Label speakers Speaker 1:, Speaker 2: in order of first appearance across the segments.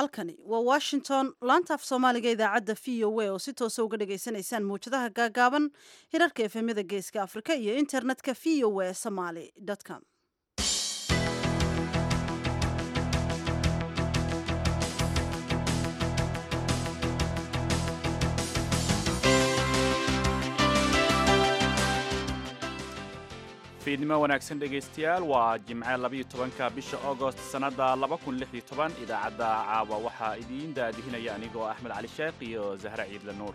Speaker 1: halkani waa washington laanta af soomaaliga idaacadda v o a oo si toosa uga dhagaysanaysaan mawjadaha gaagaaban hirarka efemyada geeska afrika iyo internetka v o a somaly com
Speaker 2: fiidnimo wanaagsan dhegaystayaal waa jimce labayo tobanka bisha augost sannadda laba kun lix iyo toban idaacadda caawa waxaa idiin daadihinaya anigoo axmed cali sheekh iyo zahra ciidle nuur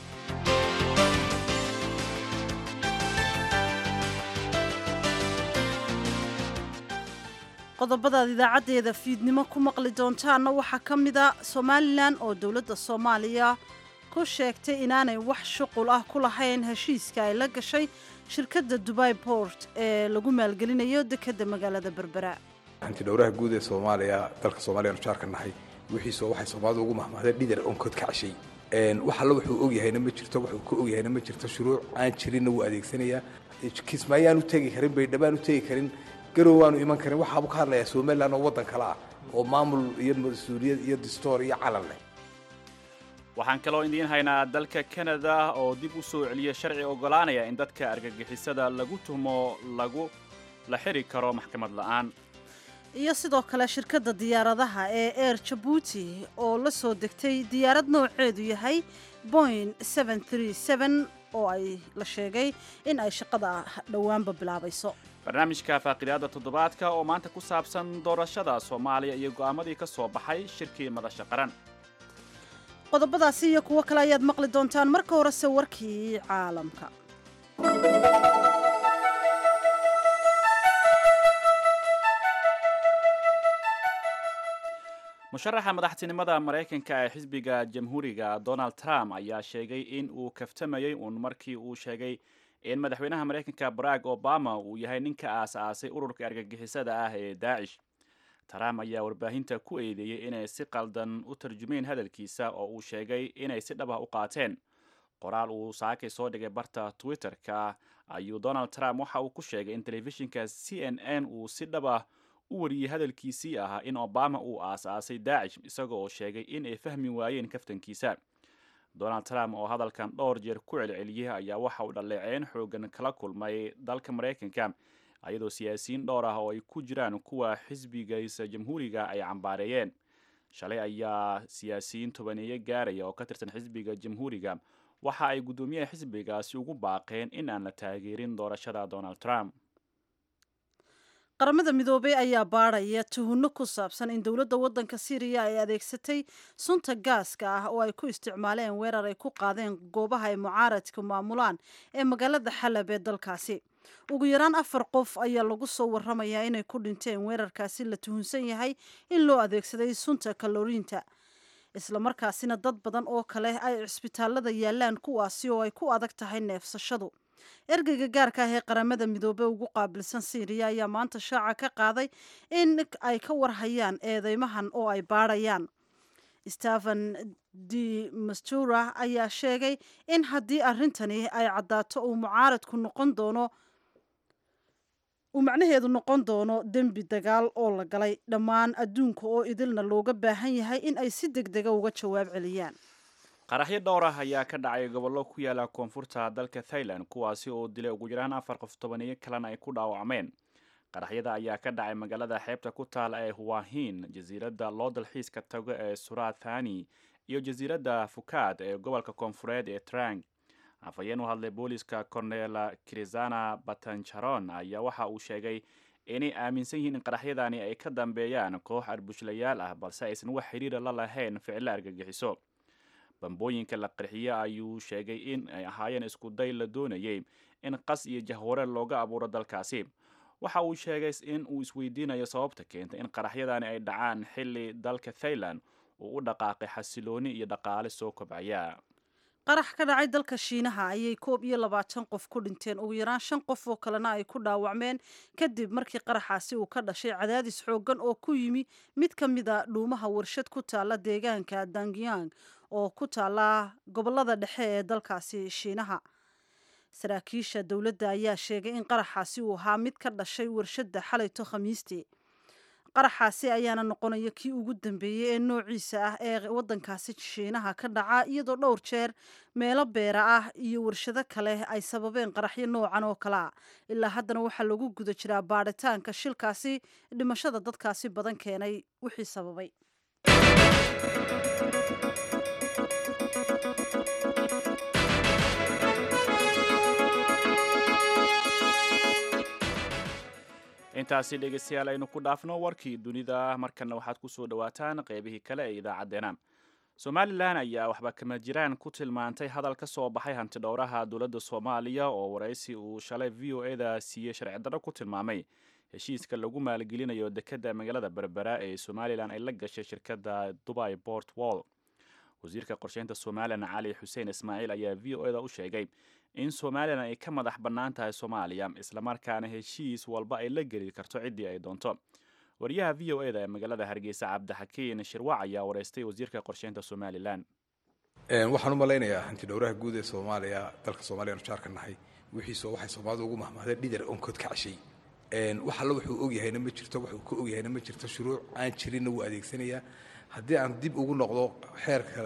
Speaker 1: qodobadaad idaacaddeeda fiidnimo ku maqli doontaanna waxaa ka mida somalilan oo dowladda soomaaliya ku sheegtay inaanay wax shuqul ah ku lahayn heshiiska ay la gashay shirkadda dubai port ee lagu maalgelinayo dekedda magaalada berbera
Speaker 3: hantidhowraha guud ee soomaaliya dalka soomaliya anu jaarka nahay wixiisoo waxay soomaalidu ugu mahmahdeen dhidar onkood ka cashay wax alla wuxuu ogyahayna ma jirto wuxuu ka ogyahayna ma jirto shuruuc aan jirinna wuu adeegsanayaa kismaayaan u tegi karin baydhabaan u tegi karin garow waanu iman karin waxaabu ka hadlayaa somalilan oo waddan kale ah oo maamul iyo mas-uuliyad iyo distoor iyo calan leh
Speaker 2: waxaan kaloo idiin haynaa dalka kanada oo dib u soo celiya sharci oggolaanaya in dadka argagixisada lagu tuhmo lagu la xiri karo maxkamad la'aan
Speaker 1: iyo sidoo kale shirkadda diyaaradaha ee air jabuuti oo la soo degtay diyaarad nooceedu yahay boing oo ay la sheegay in ay shaqada dhowaanba bilaabayso
Speaker 2: barnaamijka faaqidaada toddobaadka oo maanta ku saabsan doorashada soomaaliya iyo go'aamadii ka soo baxay shirkii madasha qaran
Speaker 1: qodobadaasi iyo kuwo kale ayaad maqli doontaan marka horese warkii caalamka
Speaker 2: musharaxa madaxtinimada maraykanka ee xisbiga jamhuuriga donald trump ayaa sheegay in uu kaftamayey uun markii uu sheegay in madaxweynaha maraykanka barack obama uu yahay ninka aas-aasay ururka argagixisada ah ee daacish trump ayaa warbaahinta ku eedeeyey inay si qaldan u tarjumeen hadalkiisa oo uu sheegay inay si dhab ah u qaateen qoraal uu saakay soo dhigay barta twitter-ka ayuu donald trump waxa uu ku sheegay in telefishinka c n n uu si dhab ah u wariyey hadalkiisii ahaa in obama uu aas-aasay daacish isagoo oo sheegay in ay fahmi waayeen kaftankiisa donald trump oo hadalkan dhowr jeer ku celceliyey ayaa waxa uu dhaleeceyn xoogan kala kulmay dalka maraykanka ayadoo siyaasiyiin dhowr ah oo ay ku jiraan kuwa xisbigiisa jamhuuriga ay cambaareeyeen shalay ayaa siyaasiyiin tobaneeye gaaraya oo ka tirsan xisbiga jamhuuriga waxa ay guddoomiyaha xisbigaasi ugu baaqeen in aan la taageerin doorashada donald trump
Speaker 1: qaramada midoobey ayaa baadhaya tuhunno ku saabsan in dowladda waddanka syriya ay adeegsatay sunta gaaska ah oo ay ku isticmaaleen weerar ay ku qaadeen goobaha ay mucaaradka maamulaan ee magaalada xalab ee dalkaasi ugu yaraan afar qof ayaa lagu soo waramayaa inay ku dhinteen weerarkaasi la tuhunsan yahay in loo adeegsaday sunta kaloriinta islamarkaasina dad badan oo kale ay cisbitaalada yaalaan kuwaasi oo ay ku adag tahay neefsashadu ergeyga gaarka ah ee qaramada midoobey ugu qaabilsan syriya ayaa maanta shaaca ka qaaday in ay ka warhayaan eedeymahan oo ay baadhayaan stephen de mastura ayaa sheegay in haddii arrintani ay caddaato uu mucaaradku noqon doono uu macnaheedu noqon doono dembi dagaal oo la galay dhammaan adduunka oo idilna looga baahan yahay in ay si deg dega uga jawaab celiyaan
Speaker 2: qaraxyo dhowr ah ayaa ka dhacay gobollo ku yaala koonfurta dalka thailand kuwaasi oo dilay ugu yaraan afar qof tobaniyo kalena ay ku dhaawacmeen qaraxyada ayaa ka dhacay magaalada xeebta ku taala ee huwahin jasiiradda loo dalxiiska tago ee surathani iyo jasiiradda fukaad ee gobolka koonfureed ee trang afhayeen u hadlay booliska cornela krizana batancharon ayaa waxa uu sheegay inay aaminsan yihiin in qaraxyadani ay ka dambeeyaan koox arbushlayaal ah balse aysan wax xiriira la lahayn ficilo argagixiso bambooyinka la qarxiye ayuu sheegay in ay ahaayeen isku day la doonayay in qas iyo jahware looga abuuro dalkaasi waxa uu sheegay in uu isweydiinayo sababta keentay in qaraxyadani ay dhacaan xilli dalka thailand uu u dhaqaaqay xasilooni iyo dhaqaale soo kobcaya
Speaker 1: qarax ka dhacay dalka shiinaha ayay koob iyo labaatan qof ku dhinteen ugu yaraan shan qof oo kalena ay ku dhaawacmeen kadib markii qaraxaasi uu ka dhashay cadaadis xooggan oo ku yimi mid ka mid a dhuumaha warshad ku taala deegaanka dangyang oo ku taala gobolada dhexe ee dalkaasi shiinaha saraakiisha dowladda ayaa sheegay in qaraxaasi uu ahaa mid ka dhashay warshadda xalayto khamiistii qaraxaasi ayaana noqonaya kii ugu dambeeyey ee noociisa ah ee waddankaasi shiinaha ka dhaca iyadoo dhowr jeer meelo beera ah iyo warshado kale ay sababeen qaraxyo noocan oo kale a ilaa haddana waxaa lagu guda jiraa baadhitaanka shilkaasi dhimashada dadkaasi badan keenay wixii sababay
Speaker 2: intaasi dhegeystayaal aynu ku dhaafno warkii dunida markana waxaad ku soo dhowaataan qeybihii kale ee idaacaddeenna somalilan ayaa waxba kama jiraan ku tilmaantay hadal ka soo baxay hantidhowraha dowladda soomaaliya oo waraysi uu shalay v o eda siiyey sharci darro ku tilmaamay heshiiska lagu maalgelinayo dekedda magaalada berbera ee somalilan ay la gashay shirkadda dubai port wall wasiirka qorsheynta somalilan cali xuseen ismaaciil ayaa v o eda u sheegay in somalilan ay ka madax bannaan tahay soomaaliya islamarkaana heshiis walba ay la geli karto ciddii ay doonto wariyaha v o eda ee magaalada hargeysa cabdixakiin shirwac ayaa wareystay wasiirka qorsheynta somalilan
Speaker 3: waxaan u malaynayaa hantidhowraha guud ee soomaaliya dalka soomaaliya anu jaarka nahay wixiisoo waxay soomaalidu ugu mahmahday dhidar onkood ka cashay wax alla wuxuu ogyahayna ma jirto wuxuu ka ogyahayna ma jirto shuruuc aan jirinna wuu adeegsanayaa haddii aan dib ugu noqdo xeerka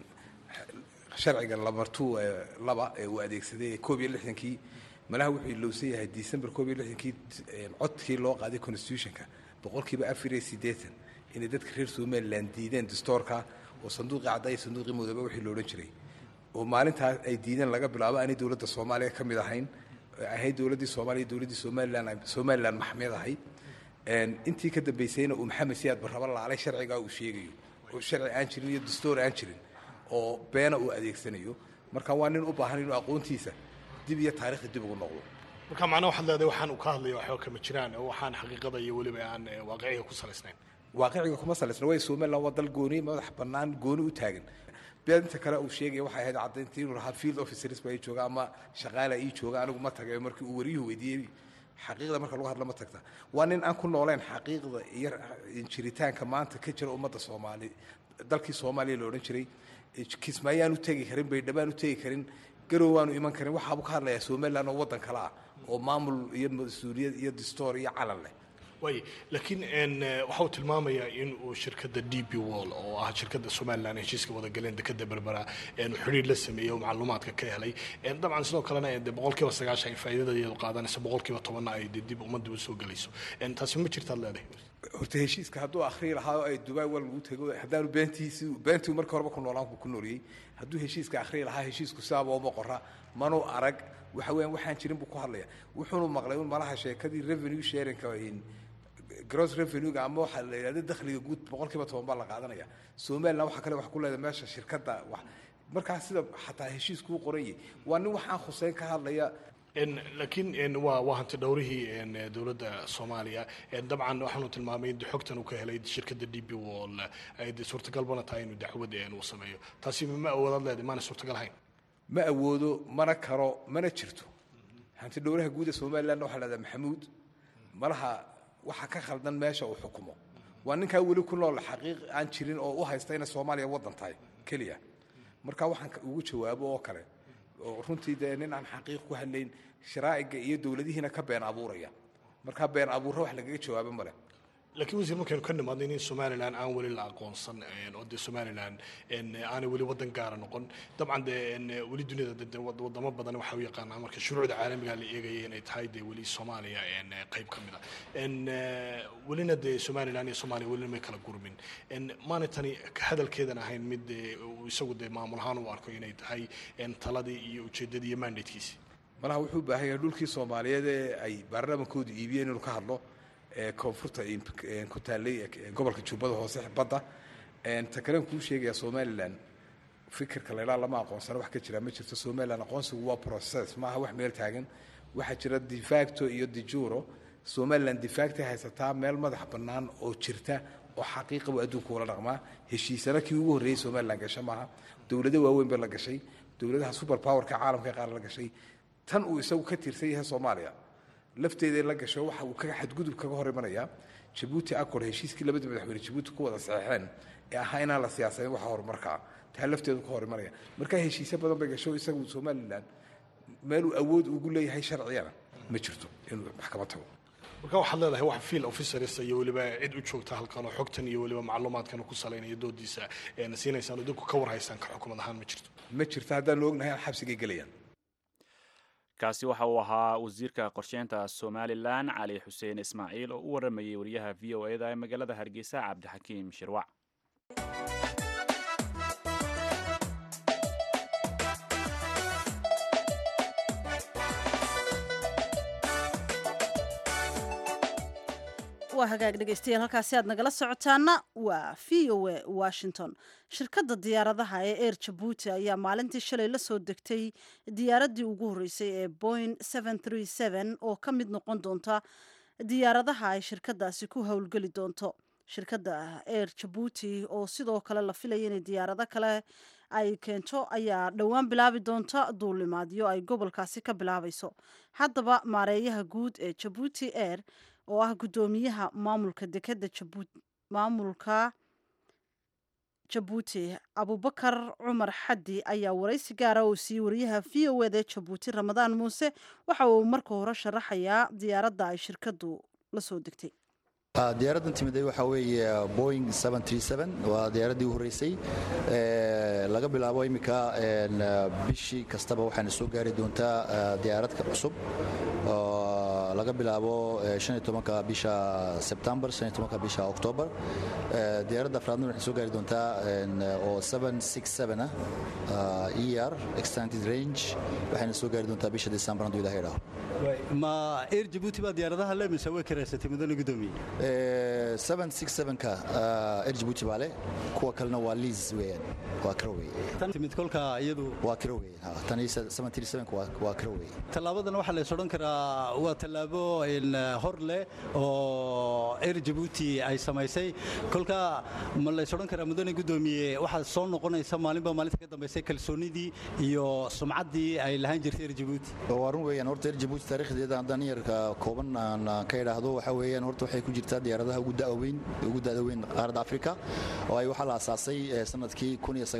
Speaker 3: sharciga lamartu laba ee uu adeegsaday koob iyo lixdankii malaha wuxuu ilowsan yahay december koob iyo lixdankii codkii loo qaaday constitutionka boqolkiiba afar iyo siddeetan inay dadka reer somaliland diideen dastoorka oo sanduuqii cadda iyo sanduuqii mudoobe wixii lo odhan jiray oo maalintaas ay diideen laga bilaabo aanay dowladda soomaaliya ka mid ahayn ahayd dowladdii soomaaliya dowladdii somalilan somalilan maxmeed ahayd intii ka dambaysayna uu maxamed siyaad barraba laalay sharcigaa uu sheegayo oo sharci aan jirin iyo dastoor aan jirin oo beena uu adeegsanayo marka waa nin u baahan inuu aqoontiisa dib iyo taarikhda dib ugu noqdo
Speaker 4: marka macnaha waxaad leedahay waxaan uu ka hadlaya waxba kama jiraan oo waxaan xaqiiqada iyo weliba aan waaqiciga ku salaysnayn
Speaker 3: waaqiciga kuma salaysna way somaliland waa dal gooni madax bannaan gooni u taagan beedinta kale uu sheegaya waxay ahayd caddayntii inuu lahaa field officers baa ii jooga ama shaqaala ii jooga anigu ma tagay markii uu wariyuhu weydiiyey xaqiiqda marka lagu hadla ma tagta waa nin aan ku nooleen xaqiiqda iyo jiritaanka maanta ka jira ummadda soomaali dalkii soomaaliya la odhan jiray kismaayaan u tegi karin baydhabaan u tegi karin garow waanu iman karin waxaabuu ka hadlayaa somaliland oo waddan kale ah oo maamul iyo mas-uuliyad iyo dastoor iyo calan leh
Speaker 4: way laakiin waxa uu tilmaamayaa in uu shirkadda d b wall oo ah shirkadda somalilan heshiiska wadagaleen dekeda berbera xidhiir la sameeyey oo macluumaadka ka helay dabcan sidoo kalena de boqolkiiba sagaashan faa'iidada iyadu qaadanaysa boqolkiiba tobanna ay de dib ummadda u soo gelayso taasi ma jirtaad leedahay
Speaker 3: horta heshiiska hadduu akhrii lahaa oo ay dubai wal lagu tego haddaanu beentiisi beentii markii horeba ku noolaan ku nooliyey hadduu heshiiska akhrii lahaa heshiisku sidaaba uma qora manuu arag waxa weeyaan waxaan jirin buu ku hadlaya wuxuunu maqlay un malaha sheekadii revenue sharingka gross revenue-ga ama waxaa la yidhahda dakhliga guud boqolkiiba toban baa la qaadanaya somaliland waxaa kale wax ku leedahay meesha shirkadda wax markaas sida xataa heshiiskuu qoranyay waa nin waxaan khuseyn ka hadlaya
Speaker 4: laakiin waa waa hanti dhowrihii dowladda soomaaliya dabcan waxaanu tilmaamay in xogtan uu ka helay shirkadda d b wall ay de suurtagalbana tahay inuu dacwad uu sameeyo taasi ma awoodaad leedahay maana suurtagal hayn
Speaker 3: ma awoodo mana karo mana jirto hanti dhowraha guud ee somaliland waxaa leedahay maxamuud malaha waxa ka khaldan meesha uu xukumo waa ninkaa weli ku nool xaqiiq aan jirin oo u haysta inay soomaaliya waddan tahay keliya marka waxaan ugu jawaabo oo kale oo runtii dee nin aan xaqiiq ku hadlayn sharaa'iga iyo dowladihiina ka been abuuraya marka been abuurro wax lagaga jawaabo male
Speaker 4: laakiin wasiir markaynu ka nimaadno in somalilan aan weli la aqoonsan oo dee somalilan aanay weli waddan gaara noqon dabcan dee weli duniyada de wadamo badan waxa u yaqaanaa marka shuruucda caalamiga la eegaya inay tahay dee weli soomaaliya qayb ka mid a welina dee somalilan iyo soomaaliya welina may kala gurmin maanay tani hadalkeedan ahayn mid isagu dee maamul ahaan u arko inay tahay taladii iyo ujeeddadii iyo mandatekiisi
Speaker 3: malaha wuxuu u baahan yahay dhulkii soomaaliyeed ee ay baarlamaankoodu iibiyeen inuu ka hadlo koonfurta ku taallay gobolka jubbada hoose badda ta kalen kuu sheegaya somalilan fikirka laydhaa lama aqoonsana wax ka jira ma jirto somalilan aqoonsigu waa process maaha wax meel taagan waxaa jira defacto iyo dijuro somalilan defactay haysataa meel madax bannaan oo jirta oo xaqiiqa buu adduunka ula dhaqmaa heshiisana kii ugu horreeyey somalilan gasha maaha dowlado waaweyn bay la gashay dowladaha super powerka caalamka qaar la gashay tan uu isagu ka tirsan yahay soomaaliya lafteeda la gasho waxa uu kaga xadgudub kaga hor imanayaa jabuuti accord heshiiskii labada madaxweyne jabuuti ku wada saxeexeen ee ahaa inaan la siyaasanin waxa horumarkaa taa lafteedu ka hor imanaya marka heshiisyo badan bay gasho isagu somalilan meeluu awood ugu leeyahay sharciyana ma jirto inuu maxkamad tago
Speaker 4: marka waxaad leedahay wax field officers iyo weliba cid u joogta halkan oo xogtan iyo weliba macluumaadkan ku salaynaya doodiisa een siinaysaan oo idinku ka warhaysaan ka xukumad ahaan ma jirto
Speaker 3: ma jirto haddaanu ognahay xabsigay gelayaan
Speaker 2: kaasi waxa uu ahaa wasiirka qorsheynta somalilan cali xuseen ismaaciil oo u waramayay wariyaha v o eda ee magaalada hargeysa cabdixakiim shirwac
Speaker 1: waa hagaag dhegaystayaal halkaasi aad nagala socotaana waa v o a washington shirkadda diyaaradaha ee air jabuuti ayaa maalintii shalay la soo degtay diyaaraddii ugu horreysay ee boing oo ka mid noqon doonta diyaaradaha ay shirkadaasi ku howlgeli doonto shirkadda air jabuuti oo sidoo kale la filaya inay diyaarado kale ay keento ayaa dhowaan bilaabi doonta duulimaadyo ay gobolkaasi ka bilaabayso haddaba maareeyaha guud ee jabuuti air oo ah guddoomiyaha maamulka dekeda maamulka jabuuti abubakar cumar xaddi ayaa waraysi gaara oo siiyey wariyaha v o eda jabuuti ramadaan muuse waxa uu marka hore sharaxayaa diyaaradda ay shirkaddu la soo degtay
Speaker 5: diyaaraddan timiday waxaa weeye boing waa diyaaraddii u horreysay laga bilaabo iminka bishii kastaba waxaana soo gaari doontaa diyaaradka cusub laga bilaabo ka bisha sebtembar ka bisha oktoobar diyaaradda afraadna waxay soo gaari doontaa oo ah er extended range waxayna soo gaari doontaa bisha december hadduu ilaha idhaaho
Speaker 6: ma air jabuuti baa diyaaradaha le mise way karaysatay mudane gudoomiye
Speaker 5: ka air jabuuti baa leh kuwa kalena waa liis weeyaan waa kiro weeye
Speaker 6: timid kolka iyadu
Speaker 5: waa kiro weeyaan tan waa kiro weeye
Speaker 6: tallaabadan waxaa lays odhan karaa waa tallaabo hor leh oo air jabuuti ay samaysay kolka ma lays odhan karaa mudane gudoomiye waxaa soo noqonaysa maalinba maalinta ka dambaysay kalsoonidii iyo sumcaddii ay lahaan jirtay air jabuuti
Speaker 5: waa run weeyaan horta air jabuuti taariikhdeeda haddaan yarka kooban aan ka idhaahdo waxaa weeyaan horta waxay ku jirtaa diyaaradaha ugu da'da weyn ugu da'da weyn qaaradda afrika oo ay waxaa la aasaasay sanadkii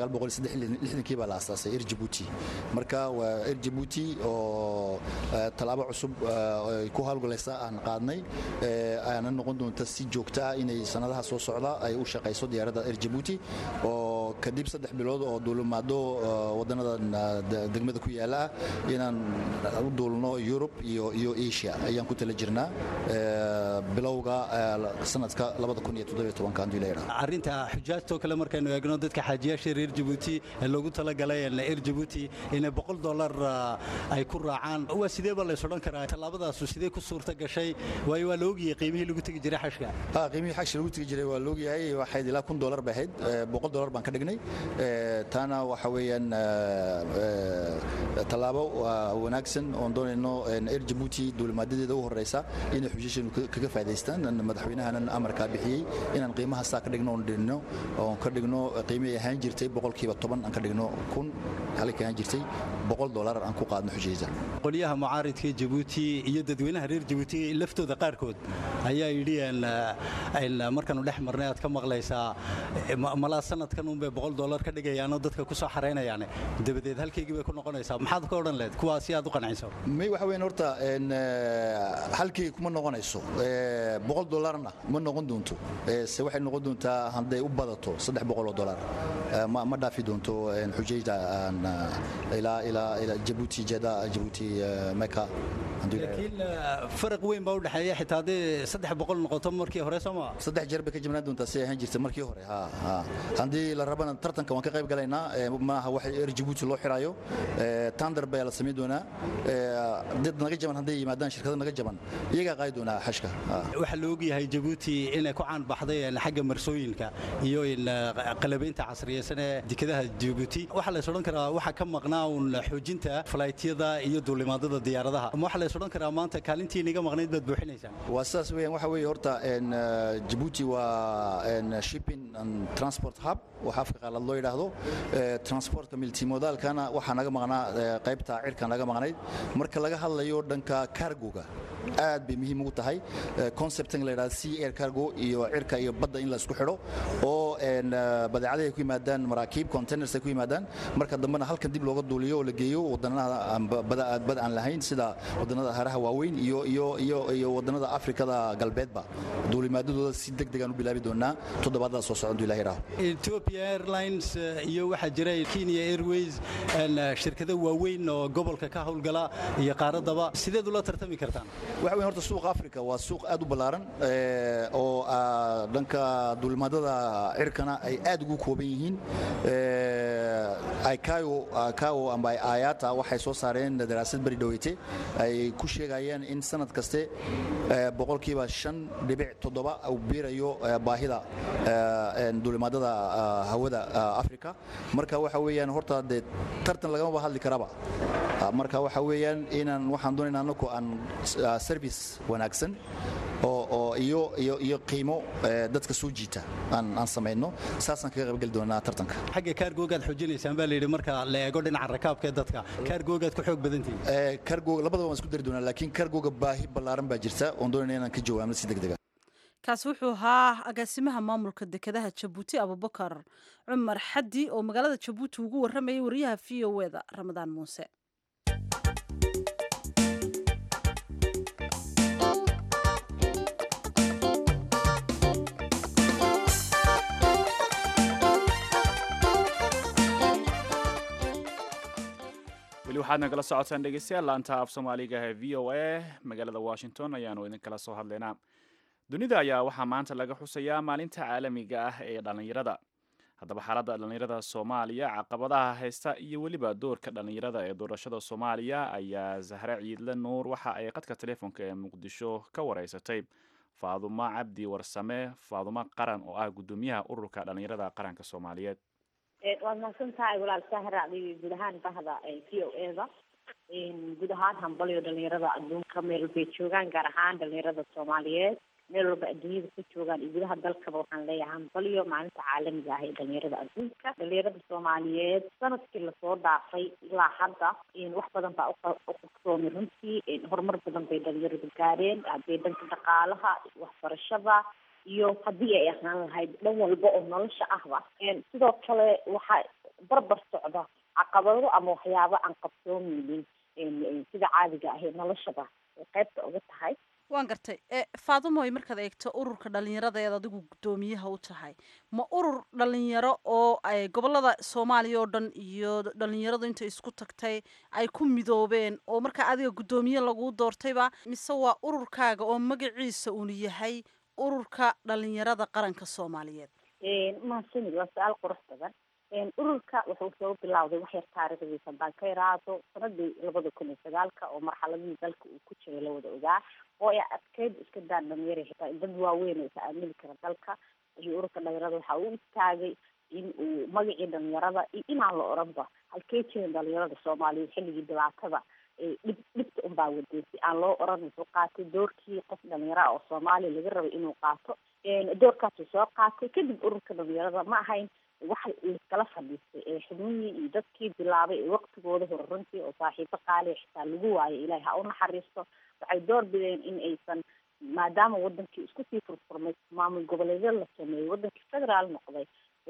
Speaker 5: kii baa la aasaasay air jabuuti marka waa air jabuuti oo tallaabo cusub ay ku hawlgalaysa aan qaadnay ayaana noqon doonta si joogta ah inay sanadaha soo socda ay u shaqayso diyaaradda air jabuuti oo kadib saddex bilood oo duulimaado wadannada degmada ku yaala ah inaan u duulno yurub iyo iyo asia ayaan ku tala jirnaa bilowga sanadka
Speaker 6: arrinta xujaajtoo kale markaynu eegno dadka xaajiyaasha reer jabuuti ee loogu talagalay air jabuuti inay boqol dolar ay ku raacaan waa sidee baa lays odhan karaa tallaabadaasu sidee ku suurta gashay waayo waa la ogyahay qiimihii lagu tegi jiray xashka
Speaker 5: qiimihii xashka lagu tegi jiray waa la ogyahay waxayd ilaa kun dolar bay ahayd boqol dolar baan ka dhignay taana waxa weeyaan tallaabo wanaagsan oon doonayno air jabuuti duulimaadadeeda u horeysa inay xujaashanu kaga faa'idaystaan madaxweynahanan amarkaa bixiyey inaan qiimaha saa ka dhigno oon dhigno oon ka dhigno qiimihii ahaan jirtay boqolkiiba toban aan ka dhigno kun halkii ahaan jirtay boqol dolar aan ku qaadno xujaysa
Speaker 6: qolyaha mucaaridka jabuuti iyo dadweynaha reer jabuuti laftooda qaarkood ayaa yidhi markaanu dhex marnay aad ka maqlaysaa malaa sanadkan unbay boqol dolar ka dhigayaanoo dadka ku soo xaraynayaan dabadeed halkaygii bay ku noqonaysaa maxaad ka odhan lehed kuwaa si aad u qanciso
Speaker 5: may waxa weyn horta halkayga kuma noqonayso boqol dolarna ma noqon doonto se waxay noqon doontaa hadday u badato saddex boqol oo dolar ma dhaafi doonto xujayda ilaa jabuuti jeda jabuuti meka
Speaker 6: laakiin faraq weyn baa u dhexeeya xitaa haddii saddex boqol noqoto markii hore soo maa
Speaker 5: saddex jeer bay ka jibnaan doontaa si ahaan jirta markii hore haddii la rabana tartanka waan ka qayb galaynaa maaha wax er jabuuti loo xirayo tandar baa la samayn doonaa dad naga jaban hadday yimaadaan shirkado naga jaban iyagaa qaadi doonaa xashka
Speaker 6: waxaa la ogyahay jabuuti inay ku caan baxday xagga marsooyinka iyo qalabaynta casriyeysan ee dekedaha jabuuti waxaa lays odhan karaa waxaa ka maqnaa uun xoojinta falaytyada iyo duulimaadada diyaaradaha ama waxaa lays odhan karaa maanta kaalintii inaga maqnayd baad buuxinaysaan
Speaker 5: waa sidaas weeyaan waxa weeye horta jabuuti waa shipping and transport hub waxa afka qaalaad loo yidhaahdo transportka multimodaalkana waxaa naga maqnaa qaybta cirka naga maqnayd marka laga hadlayo dhanka cargoga aad bay muhiim ugu tahay conceptan la yidhahda sea air cargo iyo cirka iyo badda in la isku xidho oo badeecadaha ay ku yimaadaan maraakiib containers ay ku yimaadaan marka dambena halkan dib looga duuliyo oo la geeyo wadannada bad aan lahayn sida wadannada haraha waaweyn iyo iyo iyo iyo wadannada afrikada galbeedba duulimaadadooda si deg degaan u bilaabi doonaa toddobaadada soo socon ilahi raaho
Speaker 6: Ethiopia Airlines iyo waxaa jira Kenya Airways shirkado waaweyn oo gobolka ka howlgala iyo qaaradaba sideed ula tartami kartaan
Speaker 5: waxa weyn horta suuqa afrika waa suuq aad u ballaaran oo dhanka duulimaadada cirkana ay aad ugu kooban yihiin icao amba ayata waxay soo saareen daraasad beri dhaweyte ay ku sheegayeen in sanad kaste boqolkiiba shan dhibic toddoba uu biirayo baahida duulimaadada hawada afrika marka waxa weeyaan horta dee tartan lagamaba hadli karaba marka waxa weeyaan inaan waxaan doonayna anaku aan service wanaagsan oo oo iyo iyo iyo qiimo dadka soo jiita aan aan samayno saasaan kaga qaybgeli doonaa tartanka
Speaker 6: xagga kaargoogaad xoojinaysaan baa la yidhi marka la eego dhinaca rakaabka ee dadka kaargoogaad ku xoog badantihiin
Speaker 5: kaargoog labadaba waan isku dari doonaa laakiin kaargooga baahi ballaaran baa jirta oon doonayna inaan ka jawaabno si degdega
Speaker 1: kaasi wuxuu ahaa agaasimaha maamulka dekedaha jabuuti abubakar cumar xaddi oo magaalada jabuuti ugu warramayay wariyaha v o eda ramadaan muuse
Speaker 2: weli waxaad nagala socotaan dhegeystayaal laanta af soomaaliga ee v o a magaalada washington ayaanu idinkala soo hadlaynaa dunida ayaa waxaa maanta laga xusayaa maalinta caalamiga ah ee dhallinyarada haddaba xaaladda dhallinyarada soomaaliya caqabadaha haysta iyo weliba doorka dhallinyarada ee doorashada soomaaliya ayaa zahre ciidle nuur waxa ay qadka telefoonka ee muqdisho ka wareysatay faadumo cabdi warsame faadumo qaran oo ah guddoomiyaha ururka dhallinyarada qaranka soomaaliyeed
Speaker 7: waad mahadsan tahay walaal sahra adiga guud ahaan bahda v o eda guud ahaan hambalyo dhalinyarada adduunka meel walbay joogaan gaar ahaan dhalinyarada soomaaliyeed meel walba adduunyada ka joogaan iyo gudaha dalkaba waxaan leeyahay hambalyo maalinta caalamiga ah ee dhalinyarada adduunka dhalinyarada soomaaliyeed sanadkii lasoo dhaafay ilaa hadda wax badan baa uqabsoomay runtii horumar badan bay dhalinyaradu gaareen hadday dhanka dhaqaalaha waxbarashada iyo haddii ay ahaan lahayd dhan walba oo nolosha ahba sidoo kale waxaa barbar socda caqabado ama waxyaabo aan qabsoomeynin sida caadiga ah ee noloshaba ay qaybta uga tahay
Speaker 1: waan gartay faadumoy markaad eegto ururka dhalinyarada eed adigu guddoomiyaha u tahay ma urur dhalinyaro oo gobolada soomaaliya oo dhan iyo dhalinyaradu intay isku tagtay ay ku midoobeen oo markaa adiga guddoomiye laguu doortayba mise waa ururkaaga oo magaciisa uunu yahay ururka dhalinyarada qaranka soomaaliyeed
Speaker 7: mahadsanid waa su-aal qurux badan ururka wuxuu soo bilowday wax yar taariikhdiisa haddaan ka iraado sanadii labada kun iyo sagaalka oo marxaladihii dalka uu ku jiray la wada ogaa oo ay adkeyd iska daan dhalinyara xitaa dad waaweyn oo isa aamini kara dalka iyo ururka dhalinyarada waxa uu istaagay in uu magacii dhalinyarada iyo inaan la oranba halkee jirin dhalinyarada soomaaliyeed xilligii dhibaatada dhib dhibta unbaa waday si aan loo oran wuxuu qaatay doorkii qof dhalinyaro ah oo soomaaliya laga rabay inuu qaato doorkaasuu soo qaatay kadib ururka dhalinyarada ma ahayn waxa laiskala fadhiistay ee xubnihii iyo dadkii bilaabay ee waqtigooda hore runtii oo saaxiibo qaaliya xitaa lagu waayo ilaahay ha u naxariisto waxay door bideen in aysan maadaama wadankii isku sii furfurmay maamul goboleedyo la sameeyey wadankii federaal noqday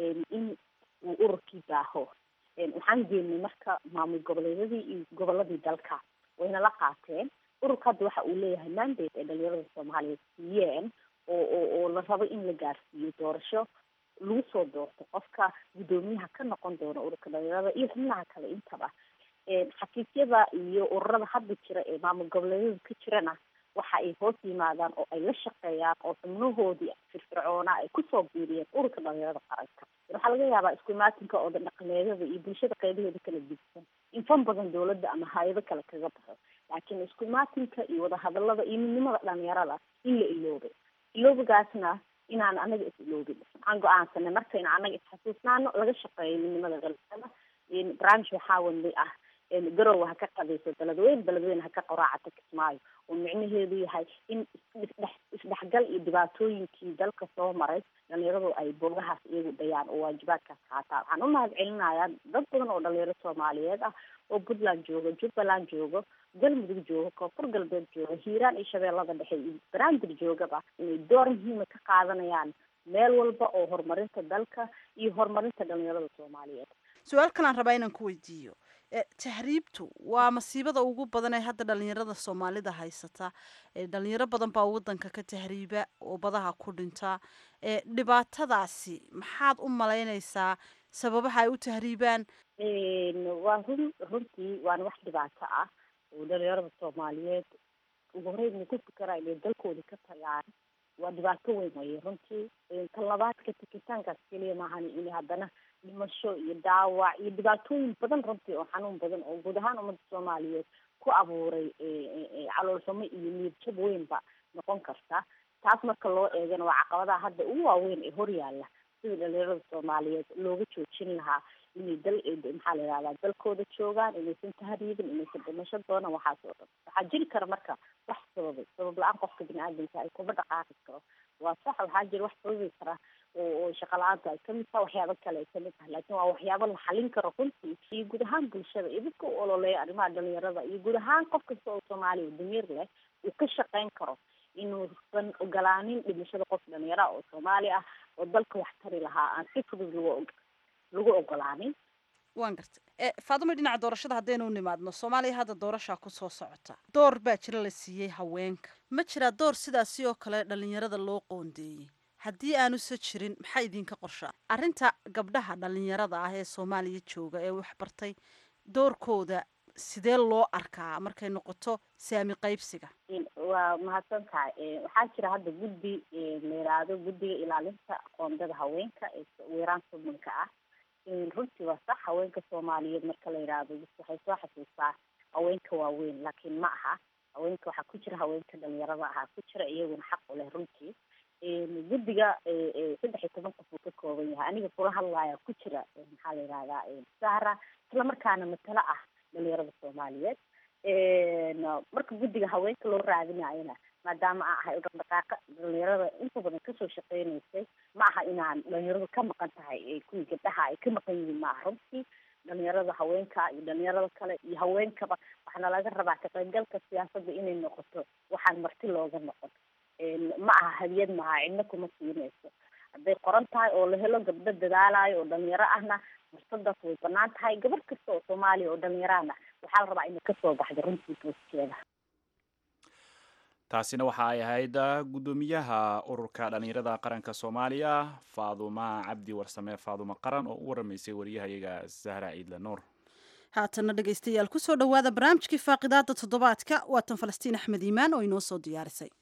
Speaker 7: in uu ururkii baaho waxaan geenay marka maamul goboleedyadii iyo goboladii dalka wayna la qaateen ururka hadda waxa uu leeyahay mandate ay dhalinyarada soomaaliyeed siiyeen oo oo oo la rabo in la gaarsiiyo doorasho lagu soo doorto qofka guddoomiyaha ka noqon doona ururka dhalinyarada iyo xubnaha kale intaba xafiisyada iyo ururada hadda jira ee maamul goboleedyada ka jirana waxa ay hoos yimaadaan oo ay la shaqeeyaan oo xubnahoodii firfircoona ay kusoo biiriyeen ururka dhalinyarada qaranka waxaa laga yaabaa isku imaatinka oo dhaqameedyada iyo bulshada qeybaheeda kala gudsan in fan badan dowladda ama hay-ado kale kaga baxo laakiin isku imaatinka iyo wadahadalada iyo midnimada dhalinyarada in la iloobay iloobigaasna inaan anaga is iloobin waxaan go-aansanay marka in anaga isxasuusnaano laga shaqeeyo midnimada dhalinyarada branch waxaa wadnay ah garowa ha ka qadayso beledweyne beledweyne ha ka qoraacato kismaayo oo micnaheedu yahay in isdhex isdhexgal iyo dhibaatooyinkii dalka soo maray dhalinyaradu ay boogahaas iyagu dhayaan oo waajibaadkaas qaataan waxaan u mahad celinayaa dad badan oo dhalinyaro soomaaliyeed ah oo puntland joogo jubbaland joogo galmudug jooga koonfur galbeed jooga hiiraan iyo shabeellada dhexe iyo banaadir joogaba inay door muhiima ka qaadanayaan meel walba oo horumarinta dalka iyo horumarinta dhalinyarada soomaaliyeed
Speaker 1: su-aal kalaan rabaa inaan ku weydiiyo tahriibtu waa masiibada ugu badan ee hadda dhalinyarada soomaalida haysata dhalinyaro badan baa wadanka ka tahriiba oo badaha ku dhinta dhibaatadaasi maxaad u malaynaysaa sababaha ay u tahriibaan
Speaker 7: waa run runtii waana wax dhibaato ah oo dhalinyarada soomaaliyeed ugu horeyn ma ku fikera inay dalkooda ka tagaan waa dhibaato weyn waye runtii tan labaadka tikitaankaas keliya maahan in haddana dhimasho iyo dhaawac iyo dhibaatooyin badan runtii oo xanuun badan oo guud ahaan ummadda soomaaliyeed ku abuuray caloolxumo iyo niirjab weynba noqon karta taas marka loo eegana waa caqabadaha hadda ugu waaweyn ee horyaala sida dhalinyarada soomaaliyeed looga joojin lahaa inay dal maxaa la yihahdaa dalkooda joogaan inaysan tahriibin inaysan dhimasho doonan waxaas oo dhan waxaa jiri kara marka wax sababay sabab la-aan qofka bini-aadamka ay kuma dhaqaaqi karo waa sax waxaa jira wax sababi kara oo shaqa la-aanta ay kamid taha waxyaabo kale ay kamid tahay laakiin waa waxyaabo la xalin karo runtii iyo guud ahaan bulshada iyo dadka u ololeeya arrimaha dhalinyarada iyo guud ahaan qof kasta oo soomaaliya oo damiir leh uu ka shaqeyn karo inuusan ogolaanin dhimashada qof dhalinyara oo soomaali ah oo dalka wax tari lahaa aan si fudud lagu lagu ogolaanin
Speaker 1: waan gartay faadimo dhinaca doorashada haddaynu nimaadno soomaaliya hadda doorashaa kusoo socota door baa jira la siiyey haweenka ma jiraa door sidaasi oo kale dhalinyarada loo qoondeeyey haddii aanuse jirin maxaa idinka qorshaa arrinta gabdhaha dhalinyarada ah ee soomaaliya jooga ee waxbartay doorkooda sidee loo arkaa markay noqoto saami qaybsiga
Speaker 7: waa mahadsan tahay waxaa jira hadda guddi la yiraahdo guddiga ilaalinta qoondada haweenka ee weeraan sumanka ah runtii waa sax haweenka soomaaliyeed marka la yidhaahdo waxay soo xasuustaa haweenka waaweyn laakiin ma aha haweenka waxaa ku jira haweenka dhalinyarada ahaa ku jira iyaguna xaq u leh runtii guddiga saddex iyo toban qof uu ka kooban yahay aniga kula hadlaaya ku jira maxaa la yihahdaa sahra isla markaana matalo ah dhalinyarada soomaaliyeed marka guddiga haweenka loo raadinayona maadaama aan ahay dhaqdhaqaaqa dhalinyarada inta badan kasoo shaqeynaysay ma aha inaan dhalinyaradu ka maqan tahay kuwii gabdhaha ay ka maqan yihiin ma aha runtii dhalinyarada haweenka iyo dhalinyarada kale iyo haweenkaba waxaana laga rabaa ka qaybgalka siyaasadda inay noqoto waxaan marti looga noqon ma aha hadiyad maha cidna kuma siinayso hadday qoran tahay oo la helo gabdho dadaalayo oo dhalinyaro ahna fursadaas way banaan tahay gabar kasta oo soomaaliya oo dhalinyarahna waxaa la rabaa inay kasoo baxdo runtii booskeeda
Speaker 2: taasina waxa ay ahayd guddoomiyaha ururka dhalinyarada qaranka soomaaliya faaduma cabdi warsame faaduma qaran oo u waramaysay wariyahayaga sahra ciidle nuur
Speaker 1: haatana dhegaystayaal kusoo dhowaada barnaamijkii faaqidaada toddobaadka waatan falastiin axmed iimaan oo inoo soo diyaarisay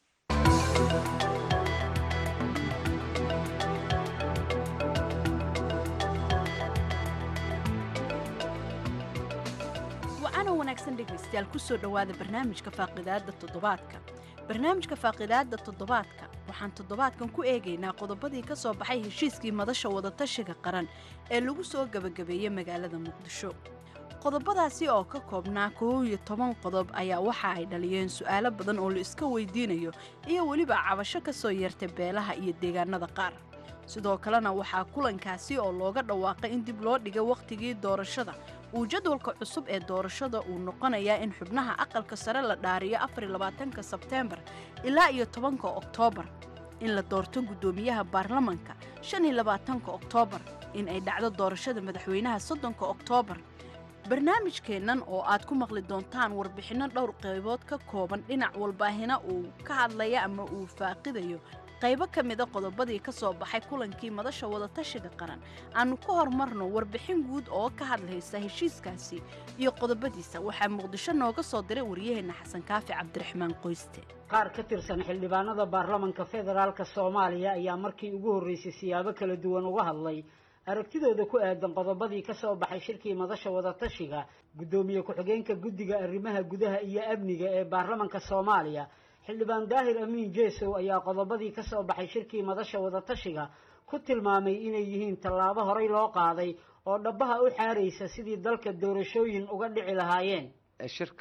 Speaker 1: wacanoo wanaagsan dhegaystayaal kusoo dhowaada barnaamijka faaqidaada toddobaadka barnaamijka faaqidaada toddobaadka waxaan toddobaadkan ku eegaynaa qodobadii ka soo baxay heshiiskii madasha wadatashiga qaran ee lagu soo gebagabeeyey magaalada muqdisho qodobadaasi oo ka koobnaa koow iyo toban qodob ayaa waxa ay dhaliyeen su'aalo badan oo la iska weydiinayo iyo weliba cabasho ka soo yeertay beelaha iyo deegaanada qaar sidoo kalena waxaa kulankaasi oo looga dhawaaqay in dib loo dhigay wakhtigii doorashada uu jadwalka cusub ee doorashada uu noqonayaa in xubnaha aqalka sare la dhaariyo afarlabaatanka sebteembar ilaa iyo tobanka oktoobar in la doorto guddoomiyaha baarlamanka shan iyo labaatanka oktoobar in ay dhacdo doorashada madaxweynaha soddonka oktoobar barnaamijkeennan oo aad ku maqli doontaan warbixinno dhowr qaybood ka kooban dhinac walbaahina uu ka hadlaya ama uu faaqidayo qaybo ka mida qodobadii ka soo baxay kulankii madasha wadatashiga qaran aannu ka hormarno warbixin guud oo ka hadlaysa heshiiskaasi iyo qodobadiisa waxaa muqdisho nooga soo diray waryaheenna xasan kaafi cabdiraxmaan qoyste
Speaker 8: qaar ka tirsan xildhibaanada baarlamanka federaalk soomaaliya ayaa markii ugu horreysay siyaabo kala duwan uga hadlay aragtidooda ku aadan qodobadii ka soo baxay shirkii madasha wadatashiga guddoomiye ku-xigeenka guddiga arrimaha gudaha iyo amniga ee baarlamanka soomaaliya xildhibaan daahir amiin jeesow ayaa qodobadii ka soo baxay shirkii madasha wadatashiga ku tilmaamay inay yihiin tallaabo horey loo qaaday oo dhabbaha u xaaraysa sidii dalka doorashooyin uga dhici lahaayeen
Speaker 9: shirka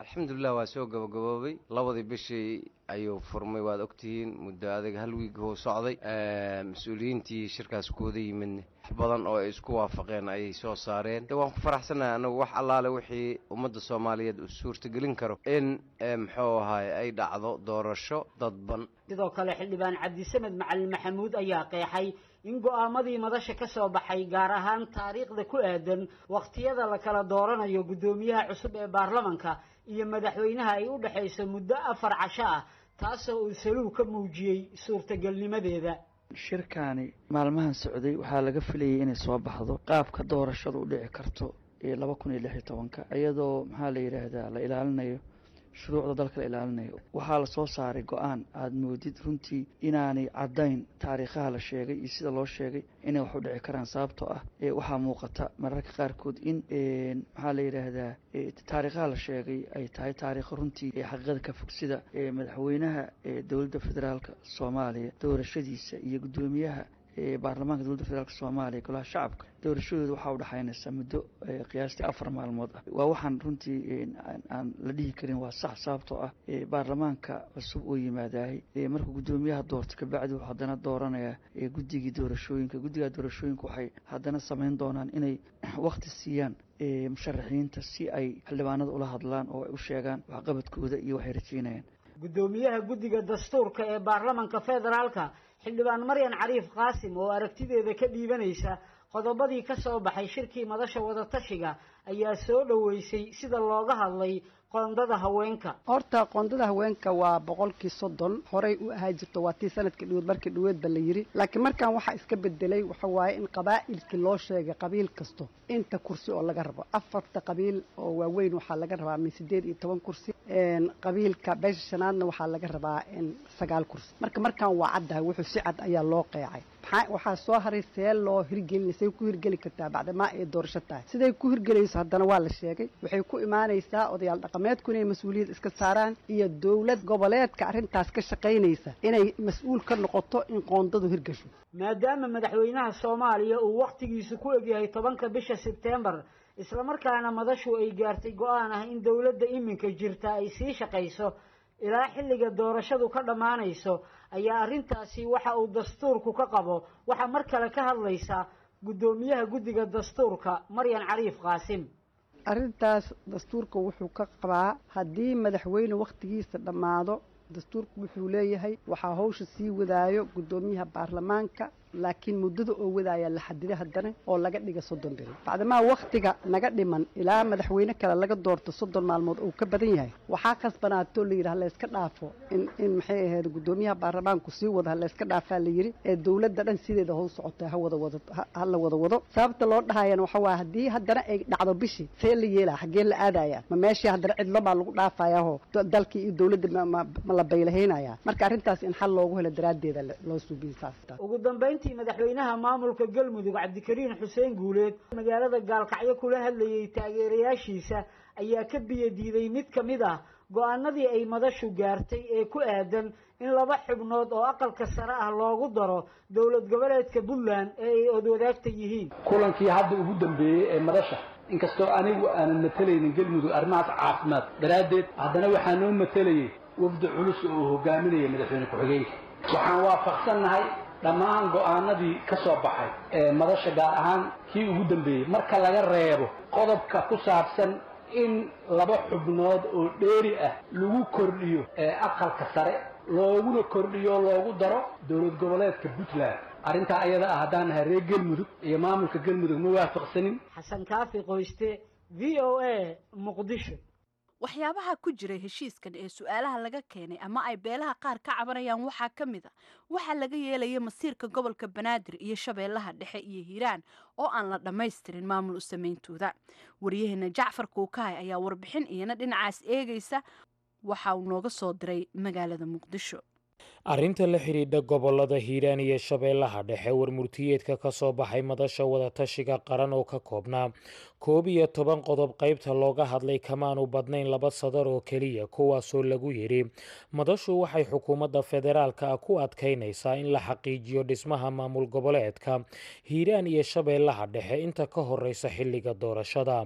Speaker 9: alxamdulilah waa soo gabagaboobay labadii bishii ayuu furmay waad ogtihiin muddo adag hal wiig huu socday mas-uuliyiintii shirkaas kuwada yimidna wax badan oo ay isku waafaqeen ayay soo saareen de waan ku faraxsanahay anagu wax allaale wixii ummadda soomaaliyeed uu suurtagelin karo in muxuu ahaay ay dhacdo doorasho dadban
Speaker 8: sidoo kale xildhibaan cabdisamed macalin maxamuud ayaa qeexay in go'aamadii madasha ka soo baxay gaar ahaan taariikhda ku aadan wakhtiyada la kala dooranayo guddoomiyaha cusub ee baarlamanka iyo madaxweynaha ay u dhexayso muddo afar casho ah taasoo uu saluug ka muujiyey suurtagelnimadeeda
Speaker 10: shirkaani maalmahan socday waxaa laga filayay inay soo baxdo qaabka doorashadu u dhici karto ee laba kun iyo lix iyo tobanka iyadoo maxaa la yidhaahdaa la ilaalinayo shuruucda dalka la ilaalinayo waxaa lasoo saaray go-aan aada moodid runtii inaanay caddayn taariikhaha la sheegay iyo sida loo sheegay inay wax u dhici karaan sababtoo ah waxaa muuqata mararka qaarkood in maxaa la yidhaahdaa taariikhaha la sheegay ay tahay taariikho runtii xaqiiqada ka fog sida madaxweynaha dowladda federaalka soomaaliya doorashadiisa iyo guddoomiyaha baarlamaanka dowladda federaalk soomaaliya golaha shacabka doorashadooda waxaa udhexaynaysa muddo qiyaastii afar maalmood ah waa waxaan runtii aan la dhihi karin waa sax sababtoo ah baarlamaanka cusub oo yimaadahay markuu guddoomiyaha doorto kabacdi wuxuu haddana dooranayaa guddigii doorashooyinka guddiga doorashooyinka waxay haddana samayn doonaan inay wakti siiyaan musharaxiinta si ay xildhibaanada ula hadlaan oo ay u sheegaan waxqabadkooda iyo waxay rajeynayaan
Speaker 8: guddoomiyaha guddiga dastuurka ee baarlamanka federaalka xildhibaan maryan cariif qaasim oo aragtideeda ka dhiibanaysa qodobadii ka soo baxay shirkii madasha wadatashiga ayaa soo dhoweysay sida looga hadlay qoondada haweenka
Speaker 11: horta qoondada haweenka waa boqolkii soddon horey u ahaa jirto waa tii sanadkii dhaweed markii dhaweedba la yiri laakiin markaan waxaa iska bedelay waxa waaye in qabaa'ilkii loo sheegay qabiil kasto inta kursi oo laga rabo afarta qabiil oo waaweyn waxaa laga rabaa min sideed iyo toban kursi qabiilka beesha shanaadna waxaa laga rabaa sagaal kursi marka markaan waa caddahay wuxuu si cad ayaa loo qeecay waxaa soo haray see loo hirgelina say ku hirgeli kartaa bacdamaa ay doorasho tahay siday ku hirgelayso haddana waa la sheegay waxay ku imaanaysaa odayaal dhaqameedku inay mas-uuliyad iska saaraan iyo dowlad goboleedka arrintaas ka shaqaynaysa inay mas-uul ka noqoto in qoondadu hirgasho
Speaker 8: maadaama madaxweynaha soomaaliya uu wakhtigiisu ku egyahay tobanka bisha sebtembar islamarkaana madashu ay gaartay go-aan ah in dowladda iminka jirta ay sii shaqayso ilaa xilliga doorashadu ka dhammaanayso ayaa arrintaasi waxa uu dastuurku ka qabo waxaa mar kale ka hadlaysaa guddoomiyaha guddiga dastuurka maryan cariif qaasim
Speaker 11: arrintaas dastuurka wuxuu ka qabaa haddii madaxweyne wakhtigiisa dhammaado dastuurku wuxuu leeyahay waxaa hawsha sii wadaayo guddoomiyaha baarlamaanka laakiin muddada oo wadaaya la xadida haddana oo laga dhiga soddon beri bacdamaa wakhtiga naga dhiman ilaa madaxweyne kale laga doorto soddon maalmood uu ka badan yahay waxaa khasbanaatoo la yidhaha layska dhaafo in in maxay ahayd guddoomiyaha baarlamaanku sii wada layska dhaafaa la yidhi ee dowladda dhan sideeda howl socota ha wada wado ha la wada wado sababta loo dhahayana waxa waa haddii haddana ay dhacdo bishii see la yeelaa xaggee la aadaya ma meeshii haddana cidlo baa lagu dhaafayaho dalkii iyo dowladda ma la baylahaynaya marka arrintaas in xal loogu helo daraaddeeda loo suubiye saas
Speaker 8: ugu dambayntii madaxweynaha maamulka galmudug cabdikariin xuseen guuleed magaalada gaalkacyo kula hadlayay taageerayaashiisa ayaa ka biyo diiday mid ka mid ah go-aanadii ay madashu gaartay ee ku aadan in laba xubnood oo aqalka sare ah loogu daro dowlad goboleedka puntland ee ay odwadaagta yihiin
Speaker 12: kulankii hadda ugu dambeeyey ee madasha inkastoo anigu aanan matalaynin galmudug arrimahaas caafimaad daraaddeed haddana waxaa noo matalayay wafdi culus oo uu hogaaminaya madaxweyne ku-xigeenka waxaan waafaqsannahay dhammaan go'aanadii ka soo baxay ee madasha gaar ahaan kii ugu dambeeyey marka laga reebo qodobka ku saabsan in laba xubnood oo dheeri ah lagu kordhiyo ee aqalka sare looguna kordhiyo loogu daro dowlad goboleedka puntland arrintaa ayada ah haddaan nahay reer galmudug iyo maamulka galmudug ma waafaqsanin
Speaker 8: xasan kaafi qoyste v o a muqdisho
Speaker 13: waxyaabaha ku jiray heshiiskan ee su-aalaha laga keenay ama ay beelaha qaar ka cabanayaan waxaa ka mid a waxaa laga yeelaya masiirka gobolka banaadir iyo shabeellaha dhexe iyo hiiraan oo aan la dhammaystirin maamul u sameyntooda waryaheena jacfar kuukahay ayaa warbixin iyana dhinacaas eegaysa waxa uu nooga soo diray magaalada muqdisho
Speaker 14: arrinta la xidhiidha gobolada hiiraan iyo shabeellaha dhexe warmurtiyeedka ka soo baxay madasha wadatashiga qaran oo ka koobnaa koob iyo toban qodob qaybta looga hadlay kamaanu badnayn laba sadar oo keliya kuwaasoo lagu yidhi madashu waxay xukuumadda federaalka ah ku adkaynaysaa in la xaqiijiyo dhismaha maamul goboleedka hiiraan iyo shabeellaha dhexe inta ka horeysa xilliga doorashada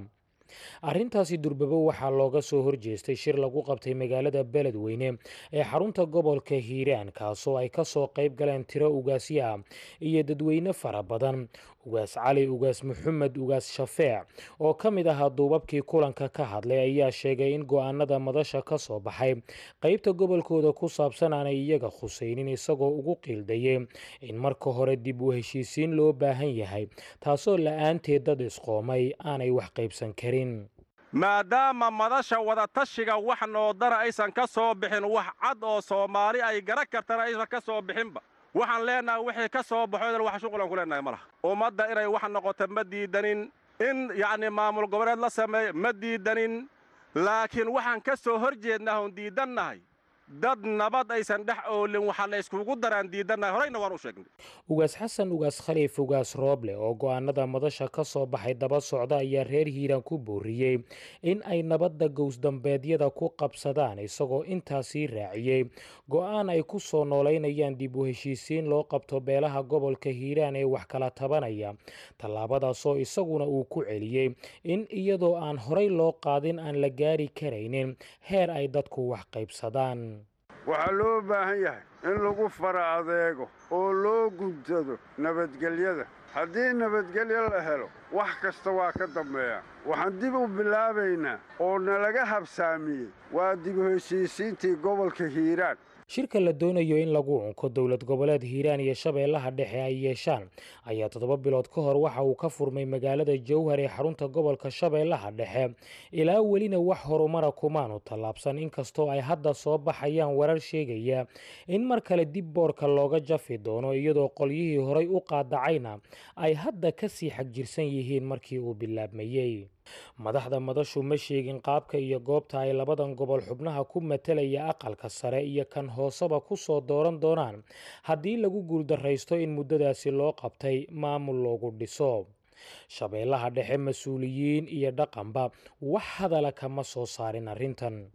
Speaker 14: arrintaasi durbabo waxaa looga soo horjeestay shir lagu qabtay magaalada beledweyne ee xarunta gobolka hiiraan kaasoo ay kasoo qayb galeen tiro ugaasyo ah iyo dadweyne fara badan ugaas cali ugaas maxamed ugaas shafeec oo ka mid ahaa duubabkii kulanka ka hadlay ayaa sheegay in go-aanada madasha ka soo baxay qeybta gobolkooda ku saabsan aanay iyaga khusaynin isagoo ugu qiildayay in marka hore dib u heshiisiin loo baahan yahay taasoo la-aanteed dad isqoomay aanay wax qaybsan karin
Speaker 15: maadaama madasha wadatashiga wax noodara aysan ka soo bixin wax cad oo soomaali ay garan kartana aysan ka soo bixinba waxaan leennahay wixii ka soo baxo wax shuqulan ku leennahay ma laha ummadda inay wax noqoto ma diidanin in yacni maamul goboleed la sameeyo ma diidanin laakiin waxaan ka soo hor jeednaa oon diidannahay dad nabad aysan dhex oolin waxaa la yskugu daraan diidannahay horeyna waan u sheegnay
Speaker 14: ugaas xasan ugaas khaliif ugaas rooble oo go-aanada madasha ka soo baxay daba socda ayaa reer hiiraan ku booriyey in ay nabadda gowsdambeedyada ku qabsadaan isagoo intaasii raaciyey go-aan ay ku soo noolaynayaan dib u heshiisiin loo qabto beelaha gobolka hiiraan ee wax kala tabanaya tallaabadaasoo isaguna uu ku celiyey in iyadoo aan horey loo qaadin aan la gaari karaynin heer ay dadku wax qaybsadaan
Speaker 16: waxaa loo baahan yahay in lagu fara adeego oo loo guntado nabadgelyada haddii nabadgelyo la helo wax kasta waa ka dambeeya waxaan dib u bilaabaynaa oo nalaga habsaamiyey waa dib u heshiisiintii gobolka hiiraan
Speaker 14: shirka la doonayo in lagu unko dowlad goboleed hiiraan iyo shabeellaha dhexe ay yeeshaan ayaa toddoba bilood ka hor waxa uu ka furmay magaalada jowhar ee xarunta gobolka shabeellaha dhexe ilaa welina wax horumara kumaanu tallaabsan inkastoo ay hadda soo baxayaan warar sheegaya in mar kale dib boorka looga jafi doono iyadoo qolyihii horay u qaadacayna ay hadda ka sii xagjirsan yihiin markii uu bilaabmayey madaxda madashu ma sheegin qaabka iyo goobta ay labadan gobol xubnaha ku matelaya aqalka sare iyo kan hooseba ku soo dooran doonaan haddii lagu guuldarraysto in muddadaasi loo qabtay maamul loogu dhiso shabeellaha dhexe mas-uuliyiin iyo dhaqanba wax hadala kama soo saarin arrintan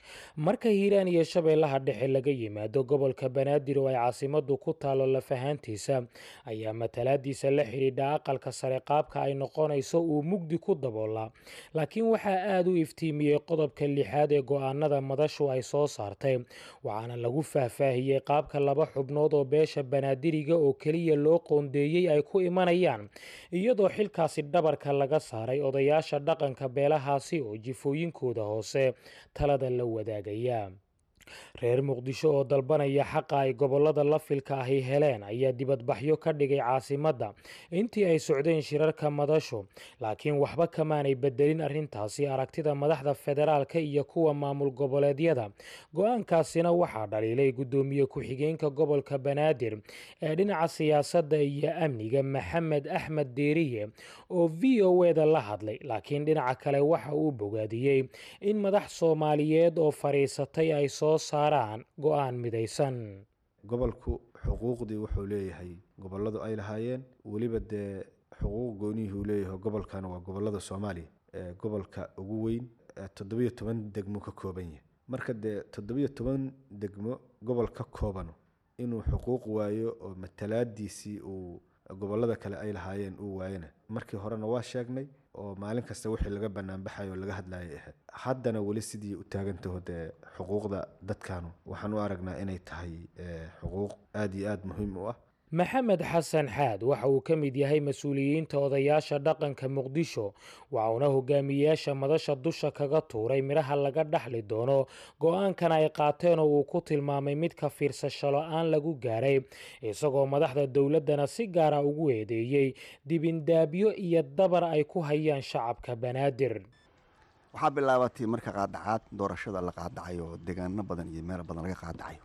Speaker 14: marka hiiraan iyo shabeellaha dhexe laga yimaado gobolka banaadir oo ay caasimaddu ku taalo lafahaantiisa ayaa matalaadiisa la xidhiidha aqalka sare qaabka ay noqonayso uu mugdi ku daboolaa laakiin waxaa aada u iftiimiyey qodobka lixaad ee go-aanada madashu ay soo saartay waxaana lagu faahfaahiyey qaabka laba xubnood oo beesha banaadiriga oo keliya loo qoondeeyey ay ku imanayaan iyadoo xilkaasi dhabarka laga saaray odayaasha dhaqanka beelahaasi oo jifooyinkooda hoose talada la wadaagaya reer muqdisho oo dalbanaya xaqa ay gobollada lafilka ahi heleen ayaa dibadbaxyo ka dhigay caasimadda intii ay socdeen shirarka madashu laakiin waxba kamaanay bedelin arrintaasi aragtida madaxda federaalka iyo kuwa maamul goboleedyada go-aankaasina waxaa dhaliilay guddoomiye ku-xigeenka gobolka banaadir ee dhinaca siyaasadda iyo amniga maxamed axmed deeriye oo v o eda la hadlay laakiin dhinaca kale waxa uu bogaadiyey in madax soomaaliyeed oo fadhiisatay ay soo saaraan go-aan midaysan
Speaker 17: gobolku xuquuqdii wuxuu leeyahay gobolladu ay lahaayeen weliba dee xuquuq gooniyihuu leeyahay gobolkana waa gobollada soomaaliya ee gobolka ugu weyn toddobiyo toban degmo ka kooban yahay marka dee toddobiyo toban degmo gobol ka koobano inuu xuquuq waayo oo matalaadiisii uu gobollada kale ay lahaayeen uu waayana markii horena waa sheegnay oo maalin kasta wixii laga banaanbaxayo oo laga hadlayay ahayd haddana weli sidii u taagantaho dee xuquuqda dadkanu waxaan u aragnaa inay tahay xuquuq aada iyo aada muhiim u ah
Speaker 14: maxamed xasan xaad waxa uu ka mid yahay mas-uuliyiinta odayaasha dhaqanka muqdisho waxauna hogaamiyeyaasha madasha dusha kaga tuuray midhaha laga dhaxli doono go-aankan ay qaateen oo uu ku tilmaamay mid ka fiirsasho la-aan lagu gaaray isagoo madaxda dowladdana si gaara ugu eedeeyey dibindaabyo iyo dabar ay ku hayaan shacabka banaadir
Speaker 18: waxaa bilaabatay marka qaadacaad doorashada la qaadacayo oo deegaano badan iyo meel badan laga qaadacayo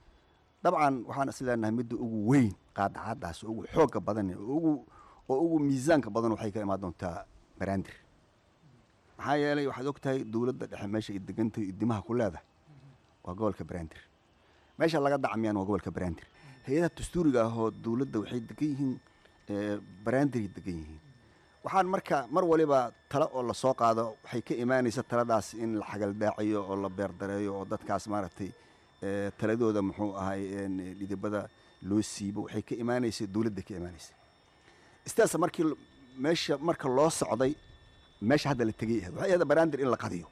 Speaker 18: dabcan waxaan is leenahay midda ugu weyn qaadacaadaas ugu xooga badan oo ugu miisaanka badan waxay ka imaan doontaa baraandir maxaa yeelay waxaad og tahay dowladda dhexe meesha ay degantahay idimaha ku leedahay waa gobolka baraandir meesha laga dacmiyaan waa gobolka baraandir hay-adaha dastuuriga ah oo dowladda waxay degan yihiin baraandiray degan yihiin waxaan marka mar waliba talo oo lasoo qaado waxay ka imaanaysa taladaas in la xagaldaaciyo oo la beerdareeyo oo dadkaas maaragtay taladooda muxuu ahay dhidibada loo siibo waxay ka imaanaysa dowladda ka imaanaysa istaasa markii meesha marka loo socday meesha hadda la tegay ahayd waxay ahayd banaandir in la qadiyo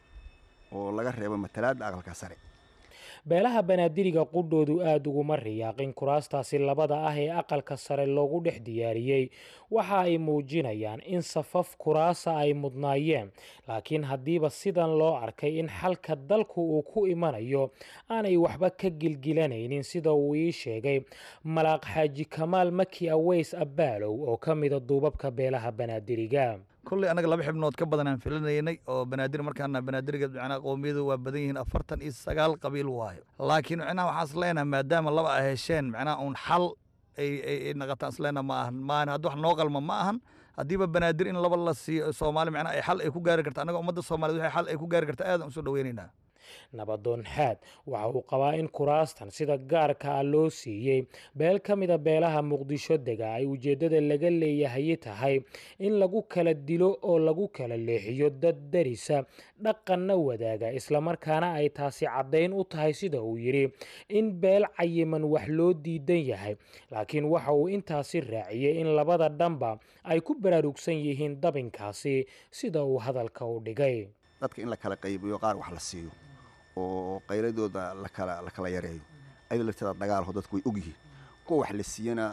Speaker 18: oo laga reebo matalaadda aqalka sare
Speaker 14: beelaha banaadiriga qudhoodu aada uguma riyaaqin kuraastaasi labada ah ee aqalka sare loogu dhex diyaariyey waxa ay muujinayaan in safaf kuraasa ay mudnaayeen laakiin haddiiba sidan loo arkay in xalka dalku uu ku imanayo aanay waxba ka gilgilanaynin sida uu ii sheegay malaaq xaaji kamaal maki aweys abbaalow oo ka mida duubabka beelaha banaadiriga
Speaker 19: kulley annaga laba xibnood ka badan aan filanaynay oo banaadir markaana banaadiriga macnaha qowmiyadu waa badan yihiin afartan iyo sagaal qabiil waayo laakiin macnaha waxaan is leenahay maadaama laba ay hesheen macnaha uun xal ay ay ay naqataan is leenaha ma ahan maan hadda wax noo qalma ma ahan haddiiba banaadir in laba la siiyo soomaali macnaha ay xal ay ku gaari karta annaga ummadda soomaaliyeed waxay xal ay ku gaari karta aadaan usoo dhaweynaynaa
Speaker 14: nabadoon xaad waxa uu qabaa in kuraastan sida gaarka ah loo siiyey beel ka mida beelaha muqdisho dega ay ujeeddada laga leeyahay tahay in lagu kala dilo oo lagu kala leexiyo dad darisa dhaqanna wadaaga islamarkaana ay taasi caddayn u tahay sida uu yidhi in beel cayiman wax loo diidan yahay laakiin waxa uu intaasi raaciyey in labada dhanba ay ku baraarugsan yihiin dabinkaasi sida uu hadalka u dhigay
Speaker 18: dadka in la kala qaybiyo qaar wax la siiyo oo qayladooda lakala la kala yareeyo ayada lafteeda dagaalho dadku way ogyihiin kuwa wax la siiyana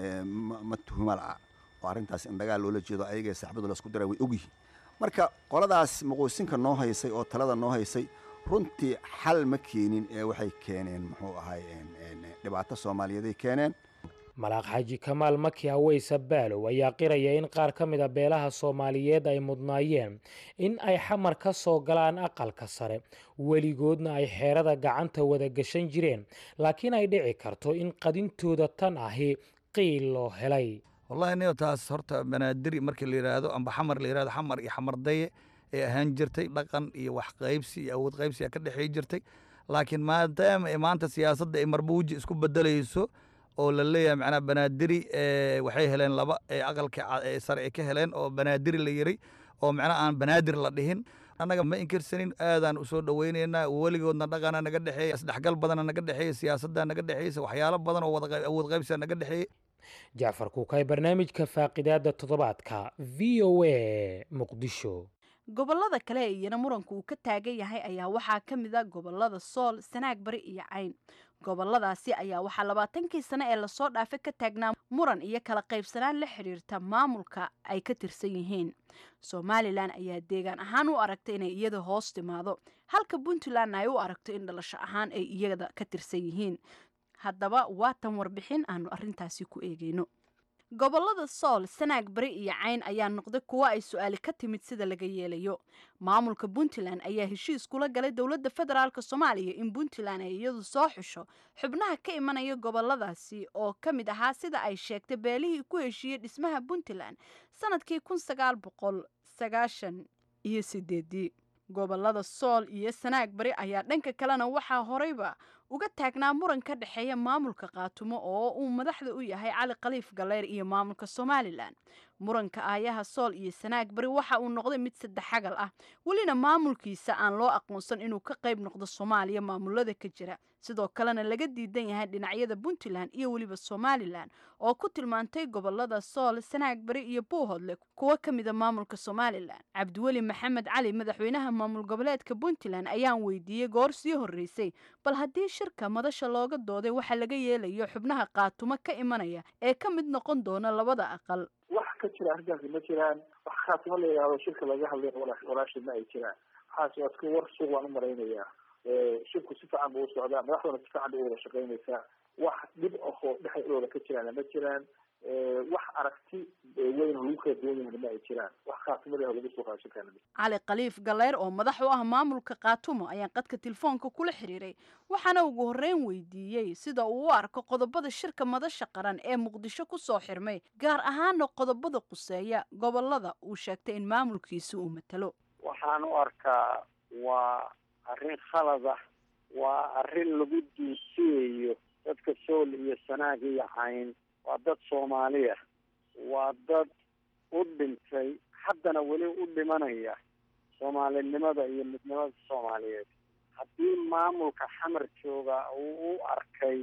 Speaker 18: ma tuhuma la'a oo arrintaas in dagaal loola jeedo ayaga saaxibadu laisku dira way ogyihiin marka qoladaas muquusinka noo haysay oo talada noo haysay runtii xal ma keenin ee waxay keeneen muxuu ahay dhibaato soomaaliyeeday keeneen
Speaker 14: malaaq xaaji kamaal maki aweys abbaalow ayaa qiraya in qaar ka mida beelaha soomaaliyeed ay mudnaayeen in ay xamar ka soo galaan aqalka sare weligoodna ay xeerada gacanta wada gashan jireen laakiin ay dhici karto in qadintooda tan ahi qiil loo helay
Speaker 19: wallahi niyo taas horta banaadiri markii la yidhaahdo amba xamar la yidhahdo xamar iyo xamardaye ee ahaan jirtay dhaqan iyo wax qaybsi iyo awood qaybsi a ka dhexey jirtay laakiin maadaama ay maanta siyaasadda ay marbuuji isku bedelayso oo la leeyahay macnaha banaadiri waxay heleen laba ee aqalka sare ay ka heleen oo banaadiri la yiri oo macnaha aan banaadir la dhihin annaga ma inkirsanin aadaan usoo dhaweynaynaa weligoodna dhaqana naga dhexeeya isdhexgal badana naga dhexeeya siyaasadda naga dhexeysa waxyaalo badan oo wada awood qaybsiga naga dhexeeya
Speaker 14: jacfar kuukay barnaamijka faaqidaada toddobaadka v o a muqdisho
Speaker 13: gobolada kale ee iyana muranku uu ka taagan yahay ayaa waxaa ka mid a gobolada sool sanaag bari iyo cayn goboladaasi ayaa waxaa labaatankii sane ee lasoo dhaafa ka taagnaa muran iyo kala qaybsanaan la xidhiirta maamulka ay ka tirsan yihiin somalilan ayaa deegaan ahaan u aragta inay iyada hoos timaado halka puntlandna ay u aragto in dhalasho ahaan ay iyada ka tirsan yihiin haddaba waa tan warbixin aanu arrintaasi ku eegeyno gobolada sool sanaag bari iyo cayn ayaa noqday kuwo ay su-aali ka timid sida laga yeelayo maamulka puntland ayaa heshiis kula galay dowladda federaalk soomaaliya in puntland ay iyadu soo xusho xubnaha ka imanaya goboladaasi oo ka mid ahaa sida ay sheegtay beelihii ku heshiiyey dhismaha puntland sanadkii kun sagaal boqol sagaashan iyo sideedii gobolada sool iyo sanaag bari ayaa dhanka kalena waxaa horeyba uga taagnaa muran ka dhexeeya maamulka qaatumo oo uu madaxda u yahay cali khaliif galeyr iyo maamulka somalilan muranka aayaha sool iyo sanaag bari waxa uu noqday mid saddexagal ah welina maamulkiisa aan loo aqoonsan inuu ka qayb noqdo soomaaliya maamulada ka jira sidoo kalena laga diidan yahay dhinacyada puntland iyo weliba somalilan oo ku tilmaantay gobolada sool sanaag bari iyo buuhodle kuwo ka mida maamulka somalilan cabdiweli maxamed cali madaxweynaha maamul goboleedka puntland ayaan weydiiyey goor sii horreysay bal haddii shirka madasha looga dooday waxa laga yeelayo xubnaha qaatumo ka imanaya ee ka mid noqon doona labada aqal
Speaker 20: wax ka jira arrintaasi ma jiraan wax khaatimo la yidhahdo shirka laga hadlay walaashid ma ay jiraan waxaas waa iska war suuq waan u malaynayaa shirku si fiican buu u socdaa madaxduna si fiican bay u wada shaqaynaysaa wax dhib ahoo dhexdooda ka jiraan ma jiraan wax aragti weyn oo lagu kala duwan yahay ma ay jiraan wax khaatimada lagu soo qaado shirkaan
Speaker 13: cali khaliif galeyr oo madax u ah maamulka qaatumo ayaan qadka telefoonka kula xiriiray waxaana ugu horreyn weydiiyey sida uu u arko qodobada shirka madasha qaran ee muqdisho kusoo xirmay gaar ahaana qodobada quseeya gobolada uu sheegtay in maamulkiisa uu matalo
Speaker 21: waxaan u arkaa waa arrin khalad ah waa arrin lagu duusiyayo dadka sool iyo sanaag iyo cayn waa dad soomaaliya waa dad u dhintay haddana weli u dhimanaya soomaalinimada iyo midnimada soomaaliyeed haddii maamulka xamar jooga uu u arkay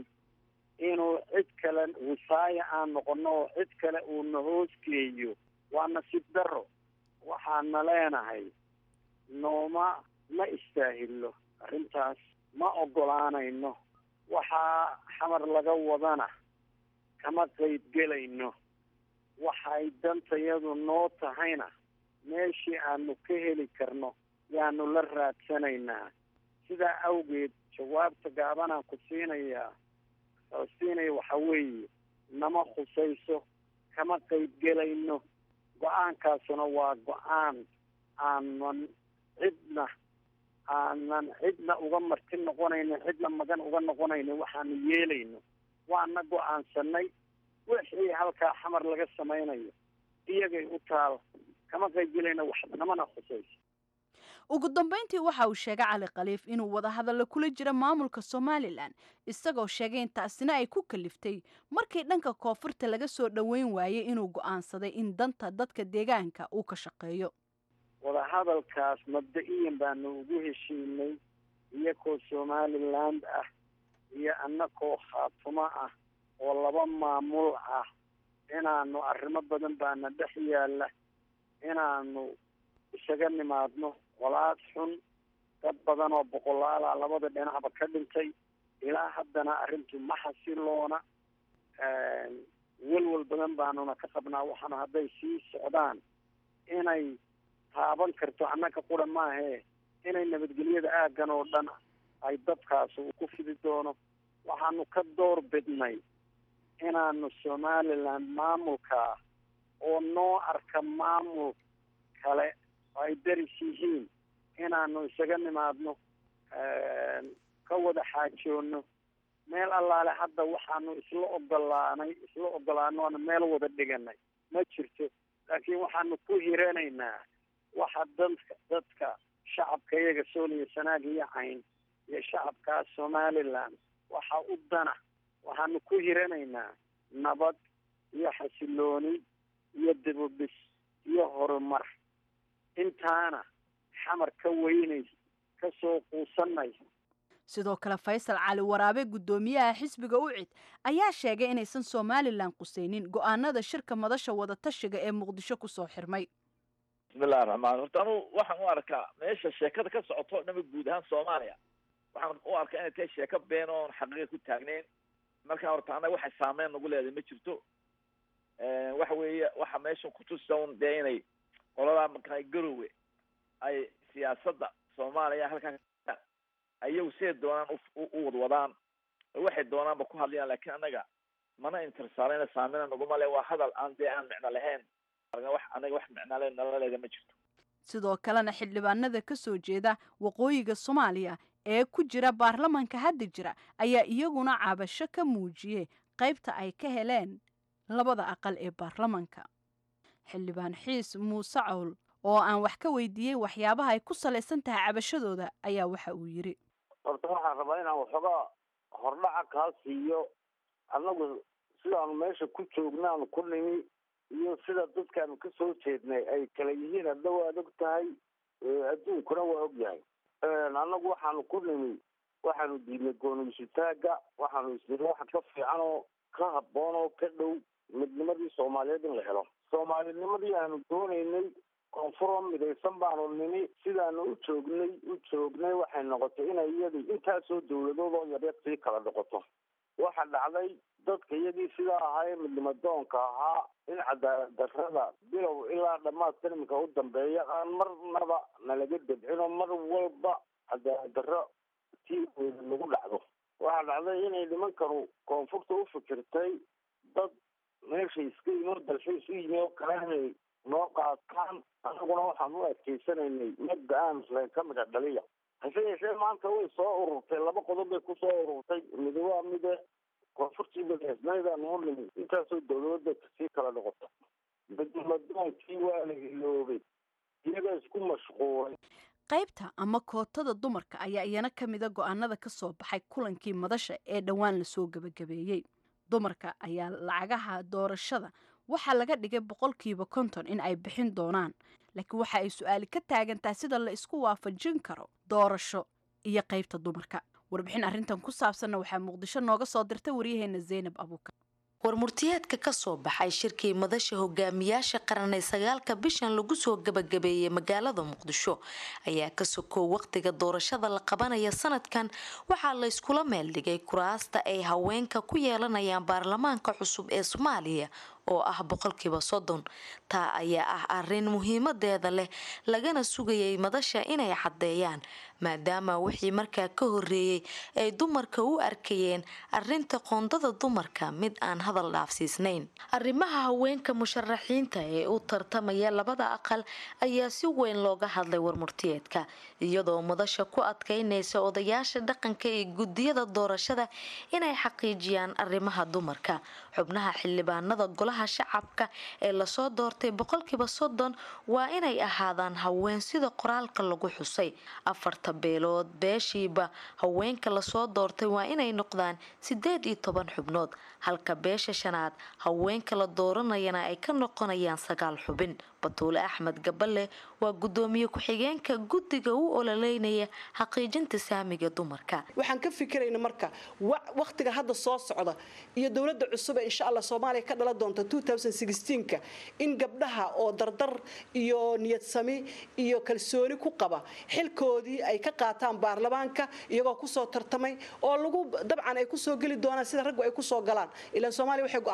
Speaker 21: inuu cid kale wisaaya aan noqono oo cid kale uuna hoosgeeyo waa nasiib darro waxaana leenahay nooma ma istaahilo arrintaas ma ogolaanayno waxaa xamar laga wadana kama qayb gelayno waxay dantayadu noo tahayna meeshii aanu ka heli karno yaanu la raadsanaynaa sidaa awgeed jawaabta gaabanaan ku siinayaa siinaya waxa weeye nama khusayso kama qayb gelayno go-aankaasuna waa go-aan aanan cidna aanan cidna uga marti noqonayno cidna magan uga noqonayno waxaanu yeelayno waana go-aansanay wixii halkaa xamar laga samaynayo iyagay u taal kama qayb gelayno wax namana khusayso
Speaker 13: ugu dambeyntii waxa uu sheegay cali khaliif inuu wadahadalla kula jira maamulka somalilan isagoo sheegay in taasina ay ku kaliftay markii dhanka koonfurta laga soo dhoweyn waayey inuu go'aansaday in danta dadka deegaanka uu ka shaqeeyo
Speaker 21: wadahadalkaas mabda-iyan baanu ugu heshiinay iyakoo somaliland ah iyo annakoo khaatumo ah oo laba maamul ah inaanu arrimo badan baana dhex yaalla inaanu isaga nimaadno walaad xun dad badan oo boqolaala labada dhinacba ka dhintay ilaa haddana arrintu ma xasiloona welwel badan baanuna ka qabnaa waxaana hadday sii socdaan inay taaban karto annaga qura maahee inay nabadgelyada aaggan oo dhan ay dadkaasi uu ku fidi doono waxaanu ka door bidnay inaanu somaliland maamulkaa oo noo arka maamul kale oo ay deris yihiin inaanu isaga nimaadno ka wada xaajoono meel allaale hadda waxaanu isla ogolaanay isla ogolaanoona meel wada dhiganay ma jirto laakiin waxaanu ku hiranaynaa waxa dadka dadka shacabka iyaga sooliya sanaag iyo cayn iyo shacabkaa somaliland waxa u dana waxaanu ku hiranaynaa nabad iyo xasilooni iyo dibubis iyo horumar intaana xamar ka weynay ka soo quusanay
Speaker 13: sidoo kale faysal cali waraabe guddoomiyaha xisbiga ucid ayaa sheegay inaysan somalilan qusaynin go'aanada shirka madasha wadatashiga ee muqdisho kusoo xirmay
Speaker 4: bismillahi raxmaan horta anu waxaan u arkaa meesha sheekada ka socoto o dhama guud ahaan soomaaliya waxaan u arkaa inay tahay sheeko been oon xaqiiqa ku taagneyn marka horta annaga waxay saameyn nagu leedahay ma jirto waxa weeye waxa meesha kutusa un dee inay qoladaa markaa garowe ay siyaasadda soomaaliya halkaa ayagu siday doonaan u wadwadaan waxay doonaanba ku hadlayaan laakiin annaga mana intersaarayna saameyna naguma le waa hadal aan dee aan micno lahayn wax anaga wax micnale nala leeda ma jirto
Speaker 13: sidoo kalena xildhibaanada ka soo jeeda waqooyiga soomaaliya ee ku jira baarlamanka hadda jira ayaa iyaguna cabasho ka muujiyey qaybta ay ka heleen labada aqal ee baarlamanka xildhibaan xiis muuse cawl oo aan wax ka weydiiyey waxyaabaha ay ku salaysan tahay cabashadooda ayaa waxa uu yidhi
Speaker 21: horta waxaan rabaa inaan waxoogaa hordhaca kaa siiyo annagu sidaanu meesha ku joognaanu ku nimi iyo sida dadkaanu ka soo jeednay ay kala yihiin hadda waad og tahay adduunkuna waa og yahay annagu waxaanu ku nimi waxaanu diidnay gooniysutaaga waxaanu isniri waxa ka fiican oo ka habboon oo ka dhow midnimadii soomaaliyeed in la helo soomaalinimadii aanu doonaynay koonfuro midaysan baanu nimi sidaanu u joognay u joognay waxay noqotay inay iyadii intaasoo dawladood oo yaryar sii kala noqoto waxa dhacday dadka iyadii sidaa ahaa ee midnimadoonka ahaa in cadaalad darrada bilow ilaa dhammaadka iminka u dambeeya aan marnaba nalaga debcino mar walba cadaalad darro tii weyda lagu dhacdo waxaa dhacday inay nimankanu koonfurta u fikirtay dad meesha iska imoo dalxiis u yimi oo kale inay noo qaataan anaguna waxaan u adkeysanaynay madda aan islayn ka mida dhaliya hase yeeshee maanta way soo ururtay laba qodob bay kusoo ururtay midi waa mide koonfurtii madaxisnaydan u nimi intaasoo dawladda kasii kala noqota midnimadoonkii waa la iloobay iyaga isku mashquulay
Speaker 13: qaybta ama kootada dumarka ayaa iyana ka mida go'aanada ka soo baxay kulankii madasha ee dhowaan lasoo gebagabeeyey dumarka ayaa lacagaha doorashada waxaa laga dhigay boqolkiiba konton in ay bixin doonaan laakiin waxa ay su-aali ka taagantahay sida la isku waafajin karo doorasho iyo qaybta dumarka warbixin arrintan ku saabsanna waxaa muqdisho nooga soo dirtay waryaheena zaynab abuukar
Speaker 3: warmurtiyeedka ka soo baxay shirkii madasha hogaamiyaasha qaran ee sagaalka bishan lagu soo gabagabeeyey magaalada muqdisho ayaa ka sokow waqtiga doorashada la qabanaya sanadkan waxaa la yskula meeldhigay kuraasta ay haweenka ku yeelanayaan baarlamaanka cusub ee soomaaliya oo ah boqolkiiba soddon taa ayaa ah arin muhiimadeeda leh lagana sugayay madasha inay caddeeyaan maadaama wixii markaa ka horeeyey ay dumarka u arkayeen arinta qoondada dumarka mid aan hadal dhaafsiisnayn arrimaha haweenka musharaxiinta ee u tartamaya labada aqal ayaa si weyn looga hadlay warmurtiyeedka iyadoo madasha ku adkaynaysa odayaasha dhaqanka ee gudiyada doorashada inay xaqiijiyaan arrimaha dumarka xubnaha xildhibaanada golaha shacabka ee lasoo doortay boqolkiiba soddon waa inay ahaadaan haween sida qoraalka lagu xusay afarta beelood beeshiiba haweenka lasoo doortay waa inay noqdaan sideed iyo toban xubnood halka beesha shanaad haweenka la dooranayana ay ka noqonayaan sagaal xubin batuule axmed gaballe waa gudoomiye ku-xigeenka guddiga u ololeynaya xaqiijinta saamiga dumarka
Speaker 22: waxaan ka fikirayna marka waqtiga hadda soo socda iyo dowladda cusub ee insha allah soomaaliya ka dhalan doonta ka in gabdhaha oo dardar iyo niyadsami iyo kalsooni ku qaba xilkoodii ay ka qaataan baarlamaanka iyagoo kusoo tartamay oo lagu dabcan ay kusoo geli doonaan sida raggu ay kusoo galaan ilaan soomaaliya waxay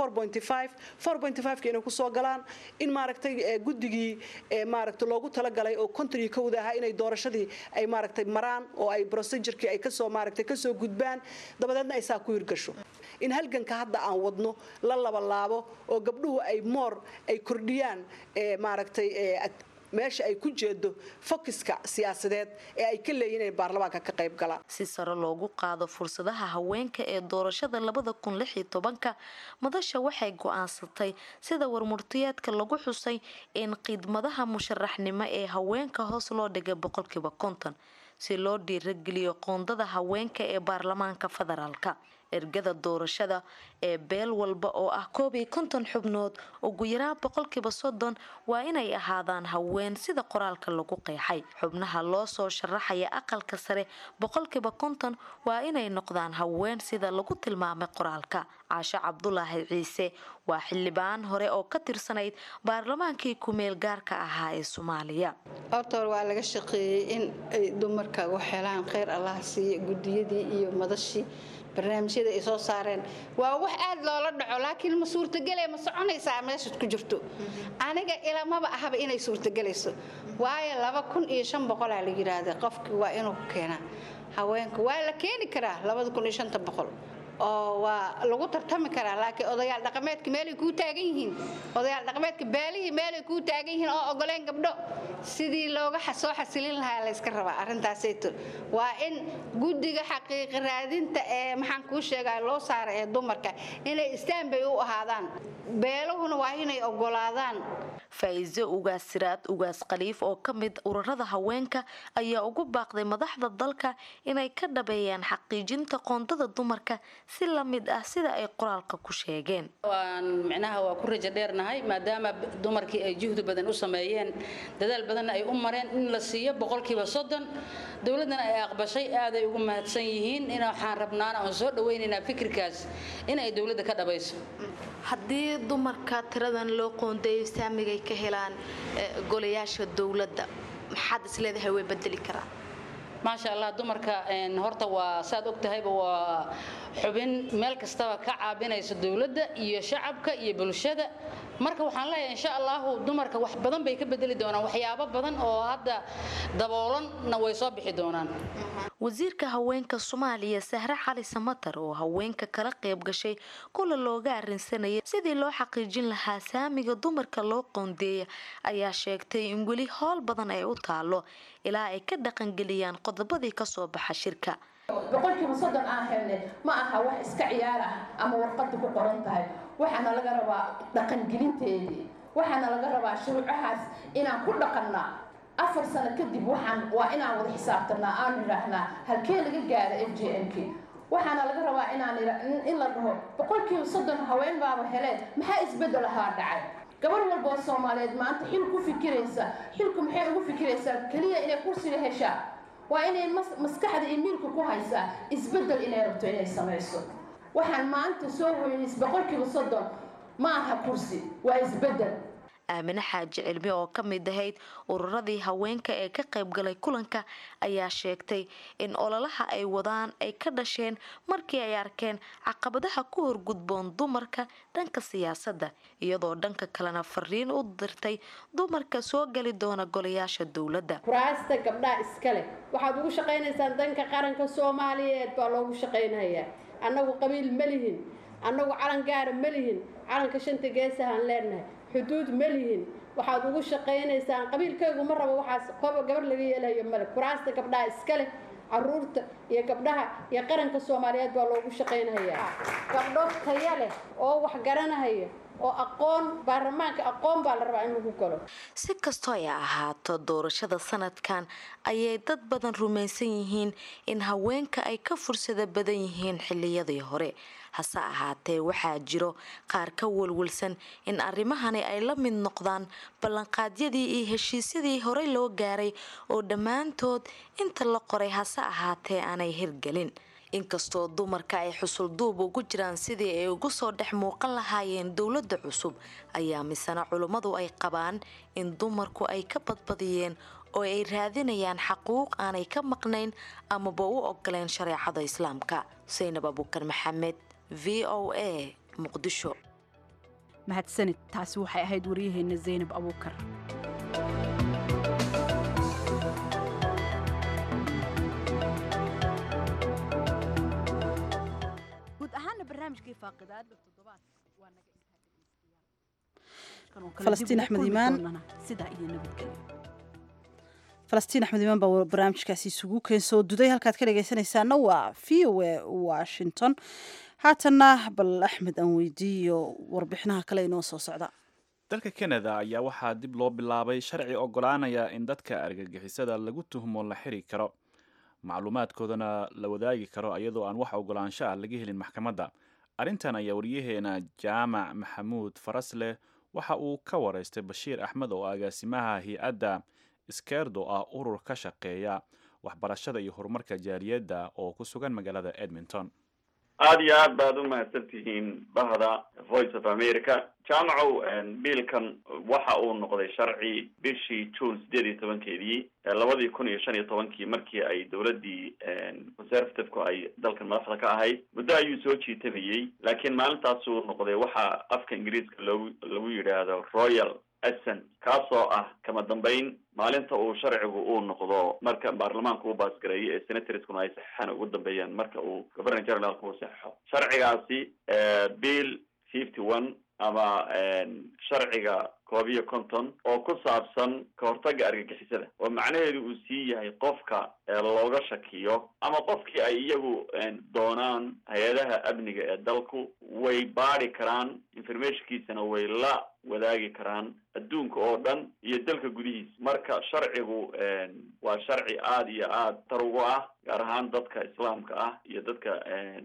Speaker 22: go-aansatay inay kusoo galaan in maaragtay guddigii maaragta loogu talagalay oo konton kowda ahaa inay doorashadii ay maaragtay maraan oo ay procedurkii ay kasoo maaragtay kasoo gudbaan dabadeedna ay saa ku hirgasho in halganka hadda aan wadno la labalaabo oo gabdhuhu ay moor ay kordhiyaan maaragtay meesha ay ku jeedo fokiska siyaasadeed ee ay ka leeyihin inay baarlamaanka ka qayb galaan
Speaker 3: si sare loogu qaado fursadaha haweenka ee doorashada labada kun lix iyo tobanka madasha waxay go-aansatay sida warmurtiyeedka lagu xusay in khidmadaha musharaxnimo ee haweenka hoos loo dhigay boqolkiiba konton si loo dhiirageliyo qoondada haweenka ee baarlamaanka federaalka ergada doorashada ee beel walba oo ah koob iyo konton xubnood ugu yaraa boqolkiiba soddon waa inay ahaadaan haween sida qoraalka lagu qeexay xubnaha loo soo sharaxaya aqalka sare boqolkiiba konton waa inay noqdaan haween sida lagu tilmaamay qoraalka caasho cabdulaahi ciise waa xildhibaan hore oo ka tirsanayd baarlamaankii ku-meel gaarka ahaa ee soomaaliya
Speaker 23: horta hore waa laga shaqeeyey in ay dumarka u helaan kheyr allah siiye gudiyadii iyo madashii barnaamijyada ay soo saareen waa wax aad loola dhaco laakiin ma suurtagele ma soconaysaa meeshaad ku jirto aniga ilamaba ahaba inay suurtagelayso waayo laba kun iyo shan boqolaa la yidhaahda qofkii waa inuu ku keenaa haweenka waa la keeni karaa labada kun iyo shanta boqol oo waa lagu tartami karaa laakiin odayaal dhaqameedka meelay kuu taagan yihiin odayaal dhaqameedka baalihii meelay kuu taagan yihiin oo ogoleen gabdho sidii looga soo xasilin lahaa layska rabaa arrintaasayto waa in guddiga xaqiiqi raadinta ee maxaan kuu sheegaa loo saara ee dumarka inay istaanbay u ahaadaan beeluhuna waa inay ogolaadaan
Speaker 3: faa'iiso ugaas siraad ugaas khaliif oo ka mid ururada haweenka ayaa ugu baaqday madaxda dalka inay ka dhabeeyaan xaqiijinta qoondada dumarka si la mid ah sida ay qoraalka ku sheegeen
Speaker 24: waan micnaha waa ku rajo dheernahay maadaama dumarkii ay juhdi badan u sameeyeen dadaal badanna ay u mareen in la siiyo boqolkiiba soddon dowladdana ay aqbashay aaday ugu mahadsan yihiin in waxaan rabnaana oon soo dhawaynaynaa fikirkaas in ay dowladda ka dhabayso
Speaker 3: haddii dumarka tiradan loo qoondeeyo saamigay ka helaan golayaasha dowladda maxaad isleedahay way bedeli karaan
Speaker 24: maasha allah dumarka horta waa saad og tahayba waa xubin meel kastaba ka caabinaysa dowladda iyo shacabka iyo bulshada marka waxaan leeyahay insha allahu dumarka wax badan bay ka bedeli doonaan waxyaabo badan oo hadda daboolanna way soo bixi doonaan
Speaker 3: wasiirka haweenka soomaaliya sahre cali samatar oo haweenka kala qayb gashay kula looga arrinsanayay sidii loo xaqiijin lahaa saamiga dumarka loo qoondeeya ayaa sheegtay in weli howl badan ay u taalo ilaa ay ka dhaqangeliyaan qodobadii kasoo baxa shirka
Speaker 25: boqolkiiba soddon aan helnay ma aha wax iska ciyaar ah ama warqadda ku qoran tahay waxaana laga rabaa dhaqangelinteedii waxaana laga rabaa shuruucahaas inaan ku dhaqannaa afar sano kadib waxaan waa inaan wada xisaabtanaa aan idhaahnaa halkee laga gaara f j m k waxaana laga rabaa inaan in la dhaho boqolkiiba soddon haween baaba heleen maxaa isbeddel ahaa dhacay gabar walba oo soomaaliyeed maanta xil ku fikiraysa xilku maxay ugu fikiraysaa keliya inay kursiga heshaa waa inay maskaxda iyo miilka ku haysaa isbeddel inay rabto inay samayso waxaan maanta soo weynis boqolkiiba soddon ma aha kursi waa isbeddel
Speaker 3: aamine xaaji cilmi oo ka mid ahayd ururadii haweenka ee ka qaybgalay kulanka ayaa sheegtay in ololaha ay wadaan ay ka dhasheen markii ay arkeen caqabadaha ku horgudboon dumarka dhanka siyaasadda iyadoo dhanka kalena fariin u dirtay dumarka soo geli doona golayaasha dowladda
Speaker 25: kuraasta gabdhaha iskale waxaad ugu shaqaynaysaan danka qaranka soomaaliyeed baa loogu shaqaynayaa annagu qabiil ma lihin annagu calan gaara ma lihin calanka shanta geesahaan leenahay xuduud ma lihin waxaad ugu shaqaynaysaan qabiilkaygu ma rabo waxaas koba gabar laga yeelayo male kuraasta gabdhaha iska leh caruurta iyo gabdhaha iyo qaranka soomaaliyeed baa loogu shaqaynayaa gabdho taya leh oo wax garanahaya oo aqoon baarlamaanka aqoon baa la rabaa in lagu galo
Speaker 3: si kastoo ay ahaato doorashada sanadkan ayay dad badan rumaysan yihiin in haweenka ay ka fursada badan yihiin xiliyadii hore hase ahaatee waxaa jiro qaar ka walwalsan in arrimahani ay la mid noqdaan ballanqaadyadii iyo heshiisyadii horey loo gaaray oo dhammaantood inta la qoray hase ahaatee aanay hirgelin inkastoo dumarka ay xusul duub ugu jiraan sidii ay ugu soo dhex muuqan lahaayeen dowladda cusub ayaa misena culummadu ay qabaan in dumarku ay ka badbadiyeen oo ay raadinayaan xaquuq aanay ka maqnayn amaba u ogoleen shareecada islaamka saynab abuukar maxamed v o a muqdisho
Speaker 13: mahadsanid taasi waxay ahayd waryaheena zaynab abuukar guud ahaana barnaamijkii faaqidaada toddobaadka waa naga
Speaker 1: falastiin axmed iimaan
Speaker 13: sidaa iyo nabadgelyo
Speaker 1: falastiin axmed iimaan baa barnaamijkaasi isugu keensoo duday halkaad ka dhegaysanaysaana waa v o a washington haatanna bal axmed aan weydiiyo warbixinaha kale inoo soo socda
Speaker 2: dalka kanada ayaa waxaa dib loo bilaabay sharci ogolaanaya in dadka argagixisada lagu tuhmo la xiri karo macluumaadkoodana la wadaagi karo iyadoo aan wax ogolaansho ah laga helin maxkamadda arrintan ayaa waryaheena jaamac maxamuud farasleh waxa uu ka waraystay bashiir axmed oo agaasimaha hay-adda iskeerdo ah urur ka shaqeeya waxbarashada iyo horumarka jaaliyadda oo ku sugan magaalada edmonton
Speaker 5: aada iyo aad baad u mahadsan tihiin bahda voice of america jaamacow biilkan waxa uu noqday sharci bishii june sideed iyo tobankeedii labadii kun iyo shan iyo tobankii markii ay dowladdii conservative-ku ay dalkan madaxda ka ahayd muddo ayuu soo jiitamayey laakiin maalintaasuu noqday waxa afka ingiriiska loogu lagu yidhaahdo royal assent kaasoo ah kama dambeyn maalinta uu sharcigu uu noqdo marka baarlamaanku uu baasgareeyo ee senatorskuna ay saxeixaan ugu dambeeyaan marka uu governor generalku uu saxeixo sharcigaasi bill fifty one ama sharciga koob iyo konton oo ku saabsan ka hortagga argagixisada oo macnaheedu uu sii yahay qofka looga shakiyo ama qofkii ay iyagu doonaan hay-adaha amniga ee dalku way baadi karaan informationkiisana way la wadaagi karaan adduunka oo dhan iyo dalka gudihiisa marka sharcigu waa sharci aada iyo aada tar ugu ah gaar ahaan dadka islaamka ah iyo dadka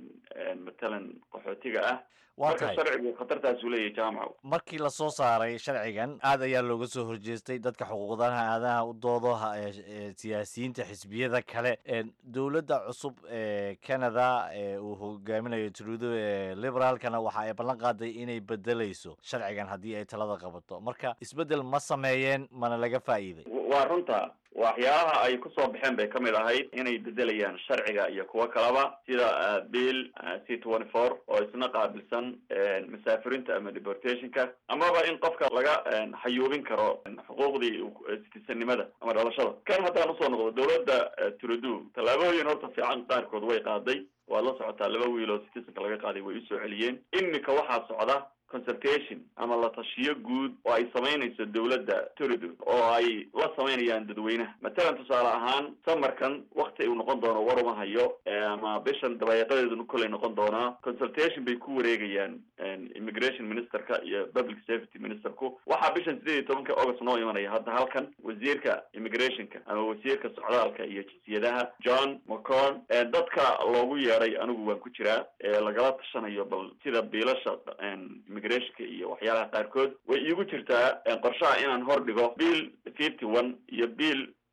Speaker 5: matalan qaxootiga ah marka sharcigu khatartaasuu leeyahay jaamaco
Speaker 6: markii lasoo saaray sharcigan aad ayaa looga soo horjeestay dadka xuquuqdaha aadaha u doodo siyaasiyiinta xisbiyada kale dowladda cusub ee canada ee uu hogaaminayo trudo ee liberaalkana waxa ay ballan qaaday inay bedelayso sharcigan haddii ay talada qabato marka isbeddel ma sameeyeen mana laga faa'iiday
Speaker 5: waa runta waxyaabaha ay kusoo baxeen bay kamid ahayd inay bedelayaan sharciga iyo kuwo kaleba sida bill c twenty four oo isna qaabilsan masaafirinta ama deportationka amaba in qofka laga xayuubin karo xuquuqdii citizenimada ama dhalashada kan haddaan usoo noqdo dowladda trudo tallaabooyin horta fiican qaarkood way qaaday waad la socotaa laba wiil oo citizenka laga qaaday way usoo celiyeen imika waxaa socda consultation ama la tashiyo guud oo ay samaynayso dowladda turido oo ay la samaynayaan dadweynaha matalan tusaale ahaan samarkan wakti uu noqon doono war uma hayo ama bishan dabayaaqadeeduna kollay noqon doonaa consultation bay ku wareegayaan immigration ministerka iyo public safety ministerku waxaa bishan sideed iyo tobanka august noo imanaya hadda halkan wasiirka immigrationka ama wasiirka socdaalka iyo jinsiyadaha john mccon dadka loogu yeeday anigu waan ku jiraa ee lagala tashanayo bal sida biilasha immigrationka iyo waxyaalaha qaarkood way iigu jirtaa qorshaha inaan hor dhigo bill fifty one iyo bill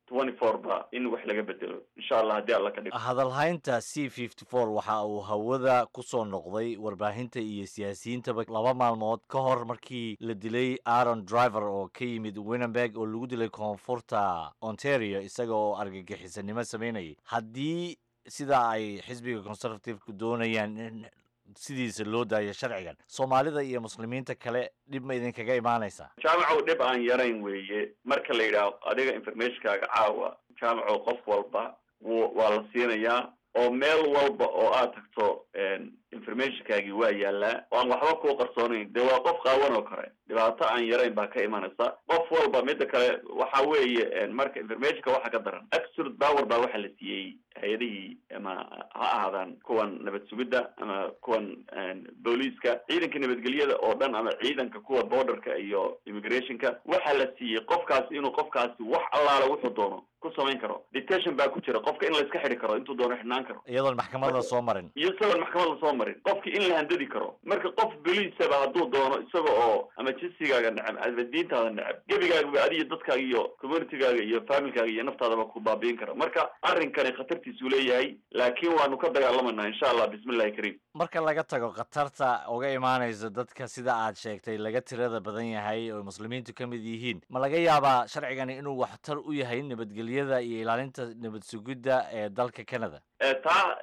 Speaker 5: twenty four ba in wax laga bedelo insha allah haddii alla ka dhigo
Speaker 6: hadalhaynta c fifty four waxa uu hawada ku soo noqday warbaahinta iyo siyaasiyiintaba laba maalmood ka hor markii la dilay aaron driver oo ka yimid winnenberg oo lagu dilay koonfurta ontario isaga oo argagixisanimo sameynayay haddii sidaa ay xisbiga conservativeka doonayaan in sidiisa loo daayo sharcigan soomaalida iyo muslimiinta kale dhib ma idinkaga imaanaysaa
Speaker 5: jaamacow dhib aan yarayn weeye marka la yidhaaho adiga informationkaaga caawa jaamacow qof walba w waa la siinayaa oo meel walba oo aad tagto informationkaagii waa yaalaa oo aan waxba kuu qarsoonayn dee waa qof qaawan oo kale dhibaato aan yarayn baa ka imanaysa qof walba mida kale waxa weeye marka informationka waxa ka daran absolute power baa waxa la siiyey hay-adihii ama ha ahaadaan kuwan nabad sugidda ama kuwan booliiska ciidanka nabadgelyada oo dhan ama ciidanka kuwa borderka iyo immigrationka waxaa la siiyey qofkaasi inuu qofkaasi wax allaale wuxuu doono ku samayn karo detention baa ku jira qofka in la iska xidhi karo intuu doono xidhnaan karo
Speaker 6: iyadoon maxkamad la soo marin
Speaker 5: iyo isagoon maxkamad la soo marin qofki in la handadi karo marka qof boliisaba hadduu doono isaga oo ama jinsigaaga necab ama diintaada necab gebigaagaba adiyo dadkaaga iyo communitygaaga iyo familkaaga iyo naftaadaba ku baabiin kara marka arrinkani khatartiisuu leeyahay laakiin waanu ka dagaalamanaa insha allah bismillahi kariim
Speaker 6: marka laga tago khatarta uga imaanaysa dadka sida aad sheegtay laga tirada badan yahay oo muslimiintu ka mid yihiin ma laga yaabaa sharcigani inuu waxtar u yahay nabadgelyada iyo ilaalinta nabad sugidda ee dalka canada
Speaker 5: taa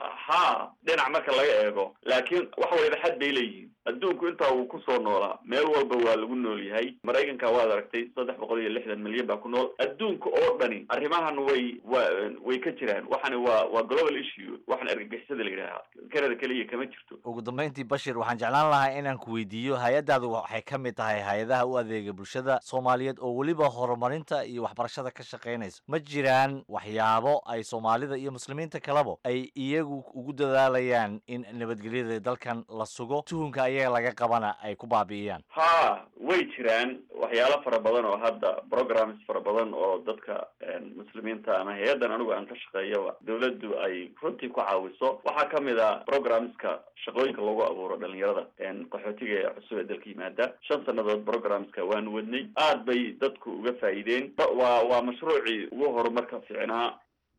Speaker 5: ha dhinac marka laga eego laakiin wax waliba xad bay leeyihiin adduunku intaa uu kusoo noolaa meel walba waa lagu nool yahay maraykanka waad aragtay saddex boqol iyo lixdan milyan baa ku nool adduunka oo dhani arrimahan way wa way ka jiraan waxani waa waa global issue waxan argagixisada la yidhaaha canada keliya kama jirto
Speaker 6: ugu dambeyntii bashir waxaan jeclaan lahaa inaan ku weydiiyo hay-addaadu waxay ka mid tahay hay-adaha u adeega bulshada soomaaliyeed oo weliba horumarinta iyo waxbarashada ka shaqaynaysa ma jiraan waxyaabo ay soomaalida iyo muslimiinta kaleba ay iyagu ugu dadaalayaan in nabadgelyada dalkan la sugo tuhunka ayaga laga qabana ay ku baabi'iyaan
Speaker 5: ha way jiraan waxyaalo fara badan oo hadda programs fara badan oo dadka muslimiinta ama hay-addan anigu aan ka shaqeeyaba dawladdu ay runtii ku caawiso waxaa kamid a programska shaqooyinka lagu abuuro dhalinyarada qaxootiga ee cusub ee dalka yimaada shan sanadood programska waanu wadnay aad bay dadku uga faa'iideen waa waa mashruucii ugu horumarka fiicnaa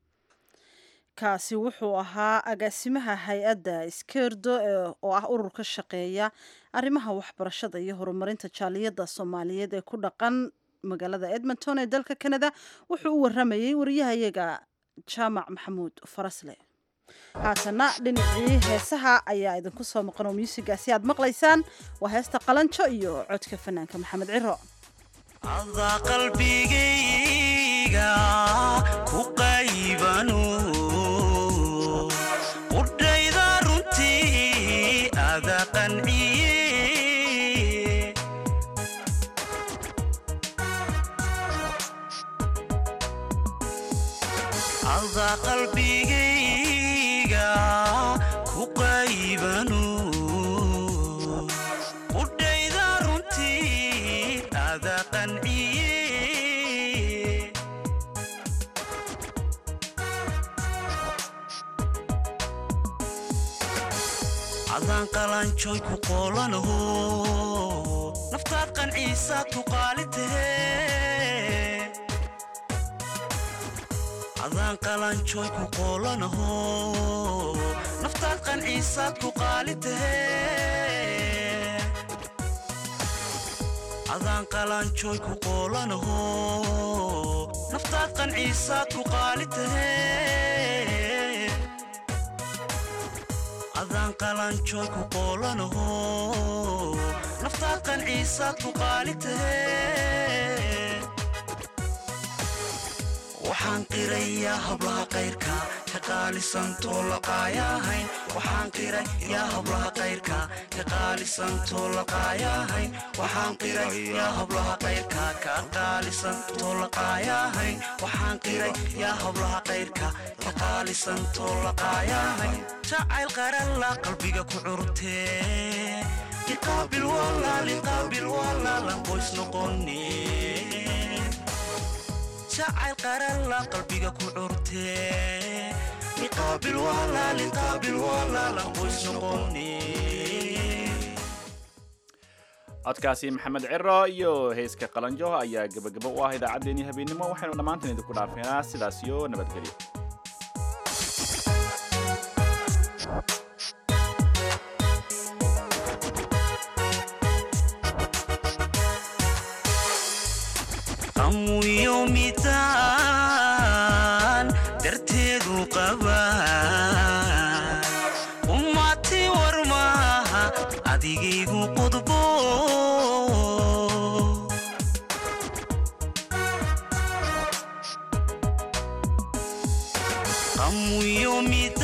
Speaker 1: kaasi wuxuu ahaa agaasimaha hay-adda iskeerdo oo ah urur ka shaqeeya arrimaha waxbarashada iyo horumarinta jaaliyadda soomaaliyeed ee ku dhaqan magaalada edmonton ee dalka canada wuxuu u waramayey wariyahayaga jaamac maxamuud farasle haatana dhinacii heesaha ayaa idinku soo maqan oo muusigaasi aad maqlaysaan waa heesta qalanjo iyo codka fanaanka maxamed ciro
Speaker 7: qalbigayga ku qaybano qudhayda runtii ada qanciye ada qalbigayga ku qaybano qudhayda runtii ada qanciye adaan qalanjoy ku qoolanaho naftaad qanciisaad ku qaalitahe adaan qalanjoy ku qoolanaho naftaad qanciisaad ku qaalitahe adaan qalanjoy ku qoolanaho naftaad qanciisaad ku qaalitahe adaan qalanjoy ku qoolanaho naftaad qanciisaad ku qaalitahe waxaan qirayaa hablaha kayrka ka qaalisantoo laqaayahayn waxaan qirayaa hablaha kayrka ka qaalisantoo laqaayahayn waxaan qirayaa hablaha kayrka ka qaalisantoo laqaayahayn waxaan qirayaa hablaha kayrka ka qaalisantoo laqaayahayn jacayl qaralla qalbiga ku curtee liqaabil walaa liqaabil walaalan qoys noqonee jacayl qaralla qalbiga ku curtee liqaabil walaa liqaabil walaalan qoys noqonee
Speaker 2: codkaasi maxamed ciro iyo heeska qalanjo ayaa gebagabo u ah idaacaddeenii habeennimo waxaynu dhammaantan idinku dhaafeenaa sidaas iyo nabadgelyo
Speaker 7: qamuyo midaan darteedu qaba ummati war maaha adigaygu qudbo qamuyo midaan